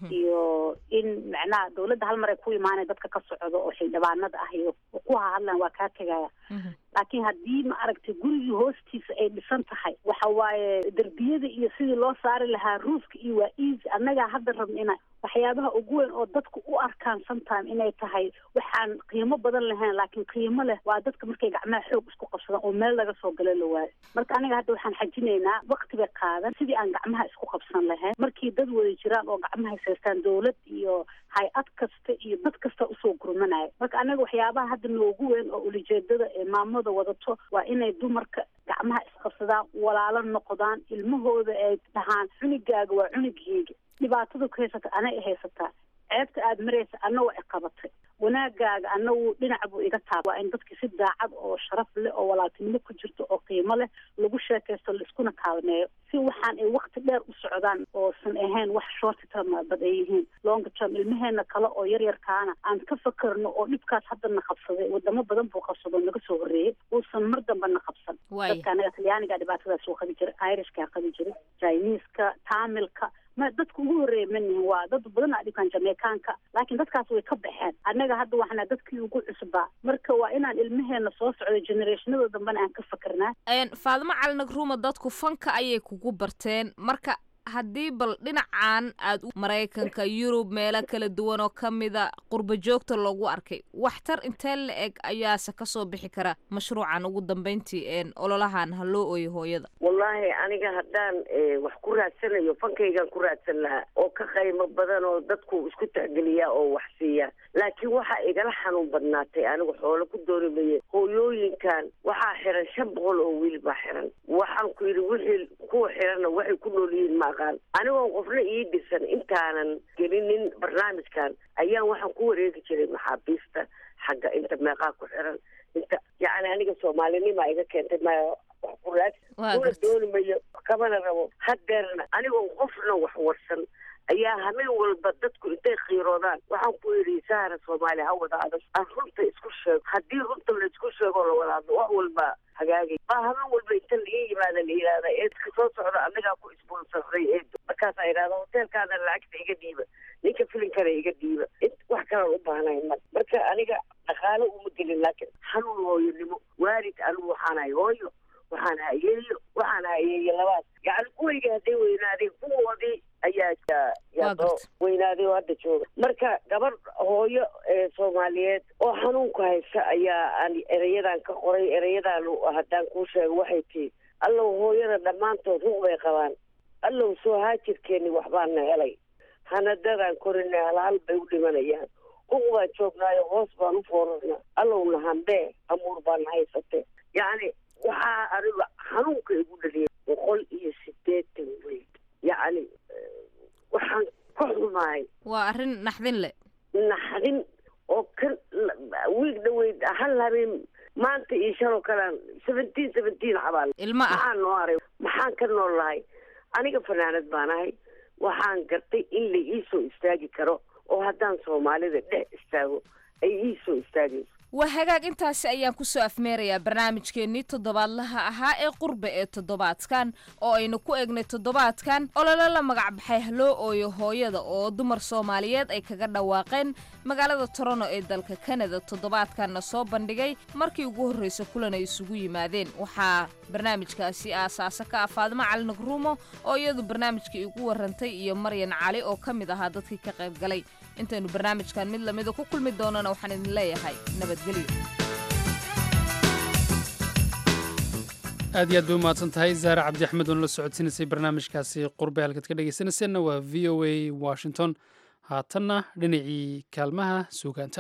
Speaker 15: iyo in macnaha dawladda hal mar ay ku imaanay dadka ka socdo oo xildhibaanada ah iyo ku hahadlaan waa kaa tegaya laakiin haddii ma aragtay gurigii hoostiisa ay dhisan tahay waxa waaye derbiyada iyo sidii loo saari lahaa ruufka iyo waa easy annagaa hadda rabna ina waxyaabaha ugu weyn oo dadku u arkaan sometime inay tahay waxaan qiimo badan lahayn laakiin qiimo leh waa dadka markay gacmaha xoog isku qabsadaan oo meel laga soo galo la waayo marka aniga hadda waxaan xajinaynaa wakti bay qaadan sidii aan gacmaha isku qabsan lahayn markii dad wada jiraan oo gacmaha haystaan dawlad iyo hay-ad kasta iyo dad kasta usoo gurmanaya marka anaga waxyaabaha hadda noogu weyn oo ulijeedada ee maamada wadato waa inay dumarka gacmaha isqabsadaan walaalo noqdaan ilmahooda ay dhahaan cunigaaga waa cunigeyga dhibaatada ku haysata anay haysataa ceebta aada maraysa ana waa iqabatay wanaagaaga ana wuu dhinac buu iga taaba waa in dadki si daacad oo sharaf leh oo walaaltinimo ku jirto oo qiimo leh lagu sheekaysto laiskuna kaalmeeyo si waxaan ay wakti dheer u socdaan oosan ahayn wax short term bad ay yihiin long term ilmaheena kale oo yaryarkaana aan ka fakarno oo dhibkaas hadda na qabsaday wadamo badan buu qabsado naga soo horreeyey uusan mar damba na qabsan dadka anaga talyaaniga dhibaatadaas uu qabi jiray irishkaa qabi jiray chineska tamilka ma dadka ugu horreeya manihin waa dad badan aa dhibkaan jameykaanka laakiin dadkaas way ka baxeen annaga hadda waxna dadkii ugu cusbaa marka waa inaan ilmaheena soo socdo generationada dambena aan ka fakernaa
Speaker 8: faadimo cali nagruuma dadku fanka ayay kugu barteen marka haddii bal dhinacan aad maraykanka yurub meelo kala duwan oo ka mida qurba joogta loogu arkay waxtar intee la eg ayaase kasoo bixi kara mashruucan ugu dambeyntii ololahan ha loo ooyo hooyada
Speaker 14: wallaahi aniga haddaan wax ku raadsanayo fankaygaan ku raadsan lahaa oo ka qaymo badan oo dadku isku tixgeliyaa oo wax siiya laakiin waxaa igala xanuun badnaatay anigu xoolo ku dooni maye hooyooyinkan waxaa xiran shan boqol oo wiil baa xiran waxaan ku yidhi wixii kuwa xiranna waxay ku nool yihiin ma aqaan anigoon qofna ii dhisan intaanan gelinin barnaamijkan ayaan waxaan ku wareegi jiray maxaabiista xagga inta meeqaa ku xiran inta yacni aniga soomaalinima iga keentay ma wax kuraad una dooni mayo kamana rabo hadeerna anigoon qofna wax warsan ayaa hameen walba dadku intay qiiroodaan waxaan ku yidhi sahara soomaaliya ha wada adag aan runta isku sheego haddii runta la isku sheego la wadaadlo wax walba hagaagay baa hameen walba inta laga yimaada la yidhahda eedka soo socda anagaa ku isbonsarday eedo markaasaa yidhahda hoteelkaada lacagta iga dhiiba ninka filinkana iga dhiiba wax kalaan u baahnahay mar marka aniga dhaqaalo uma gelin laakiin xanuun hooyonimo waalid anigu waxaan ahay hooyo waxaan hayeeyo waxaan hayeeyo labaad yacni kuwayga hadday weynaadeen kuwoodii ayaa yaa soo weynaaday oo hadda jooga marka gabadh hooyo ee soomaaliyeed oo xanuunku haysa ayaa aan ereyadan ka qoray ereyadan haddaan kuu sheego waxay tii allow hooyada dhammaantood ruq bay qabaan allow soo haajirkeeni waxbaana helay hanadadaan korinay halhal bay u dhimanayaan ruq baan joognaayo hoos baan u foorarnaa allowna hambee amuur baana haysate yacni waxaa aniga xanuunka igu dhaliyay boqol iyo sideetan weyd yacni waxaan ka xumahay
Speaker 8: waa arrin naxdin le
Speaker 14: naxdin oo kan wiig dhaweyd hal habeen maanta iyo shaloo kalean seventeen seventeen xabaal
Speaker 8: ilma ah
Speaker 14: maxaan noo haray maxaan ka nool lahay aniga fanaanad baan ahay waxaan gartay in la ii soo istaagi karo oo haddaan soomaalida dhex istaago ay ii soo istaagayso
Speaker 8: waa hagaag intaasi ayaan kusoo afmeerayaa barnaamijkeennii toddobaadlaha ahaa ee qurbe ee toddobaadkan oo aynu ku eegnay toddobaadkan olole la magacbaxay haloo ooyo hooyada oo dumar soomaaliyeed ay kaga dhawaaqeen magaalada toronto ee dalka kanada toddobaadkanna soo bandhigay markii ugu horreysa kulan ay isugu yimaadeen waxaa barnaamijkaasi aasaasa ka ah faadimo cali nagruumo oo iyadu barnaamijkii igu warantay iyo maryan cali oo ka mid ahaa dadkii ka qayb galay intaynu barnaamijkan mid lamida ku kulmi doonana waxaan idin leeyahay nabadgelyo
Speaker 2: aad iyo aad bay umahadsan tahay zaare cabdi axmed oona la socodsiinaysay barnaamijkaasi qurbe halkaad ka dhegaysanayseena waa v o a washington haatanna dhinacii kaalmaha suugaanta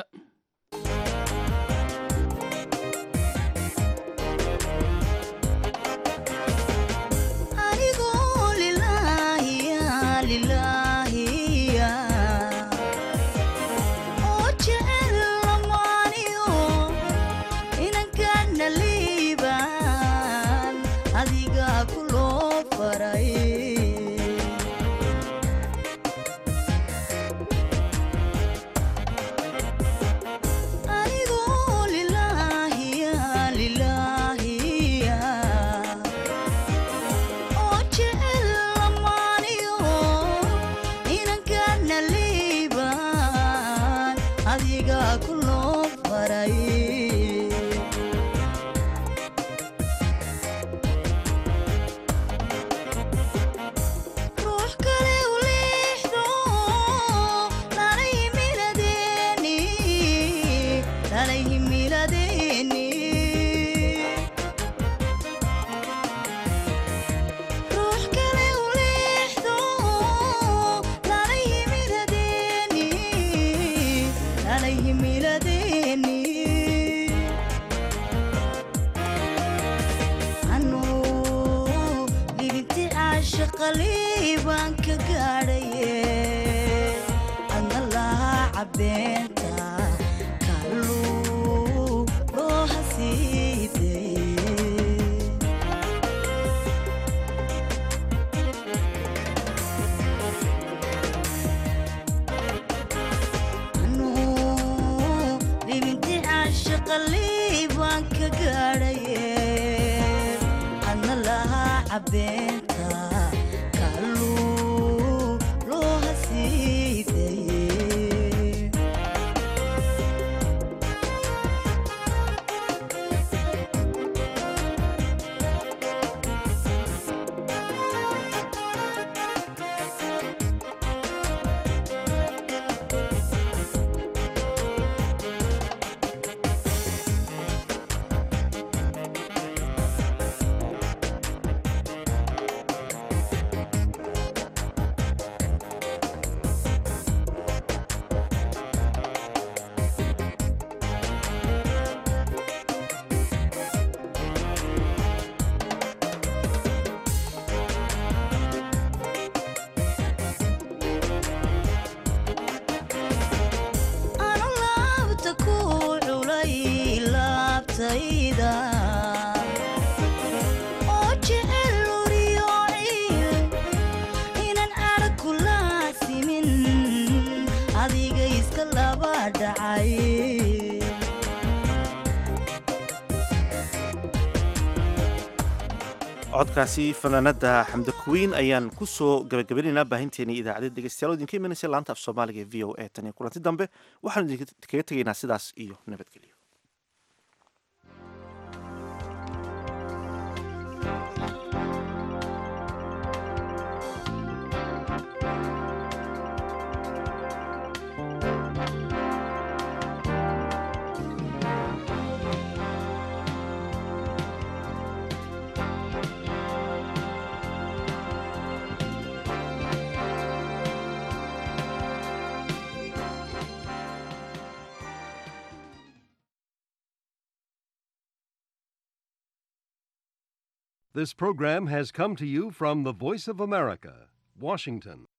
Speaker 1: codkaasi fanaanada xamda kuwiin ayaan ku soo gabagabanaynaa baahinteeni idaacadda dhegeystayaal idinka imanaysa laanta af soomaaliga ee v o a tan iyo kulanti dambe waxaanu idinkaga tegaynaa sidaas iyo nabadgelyo
Speaker 16: This program has come to you from the Voice of America, Washington.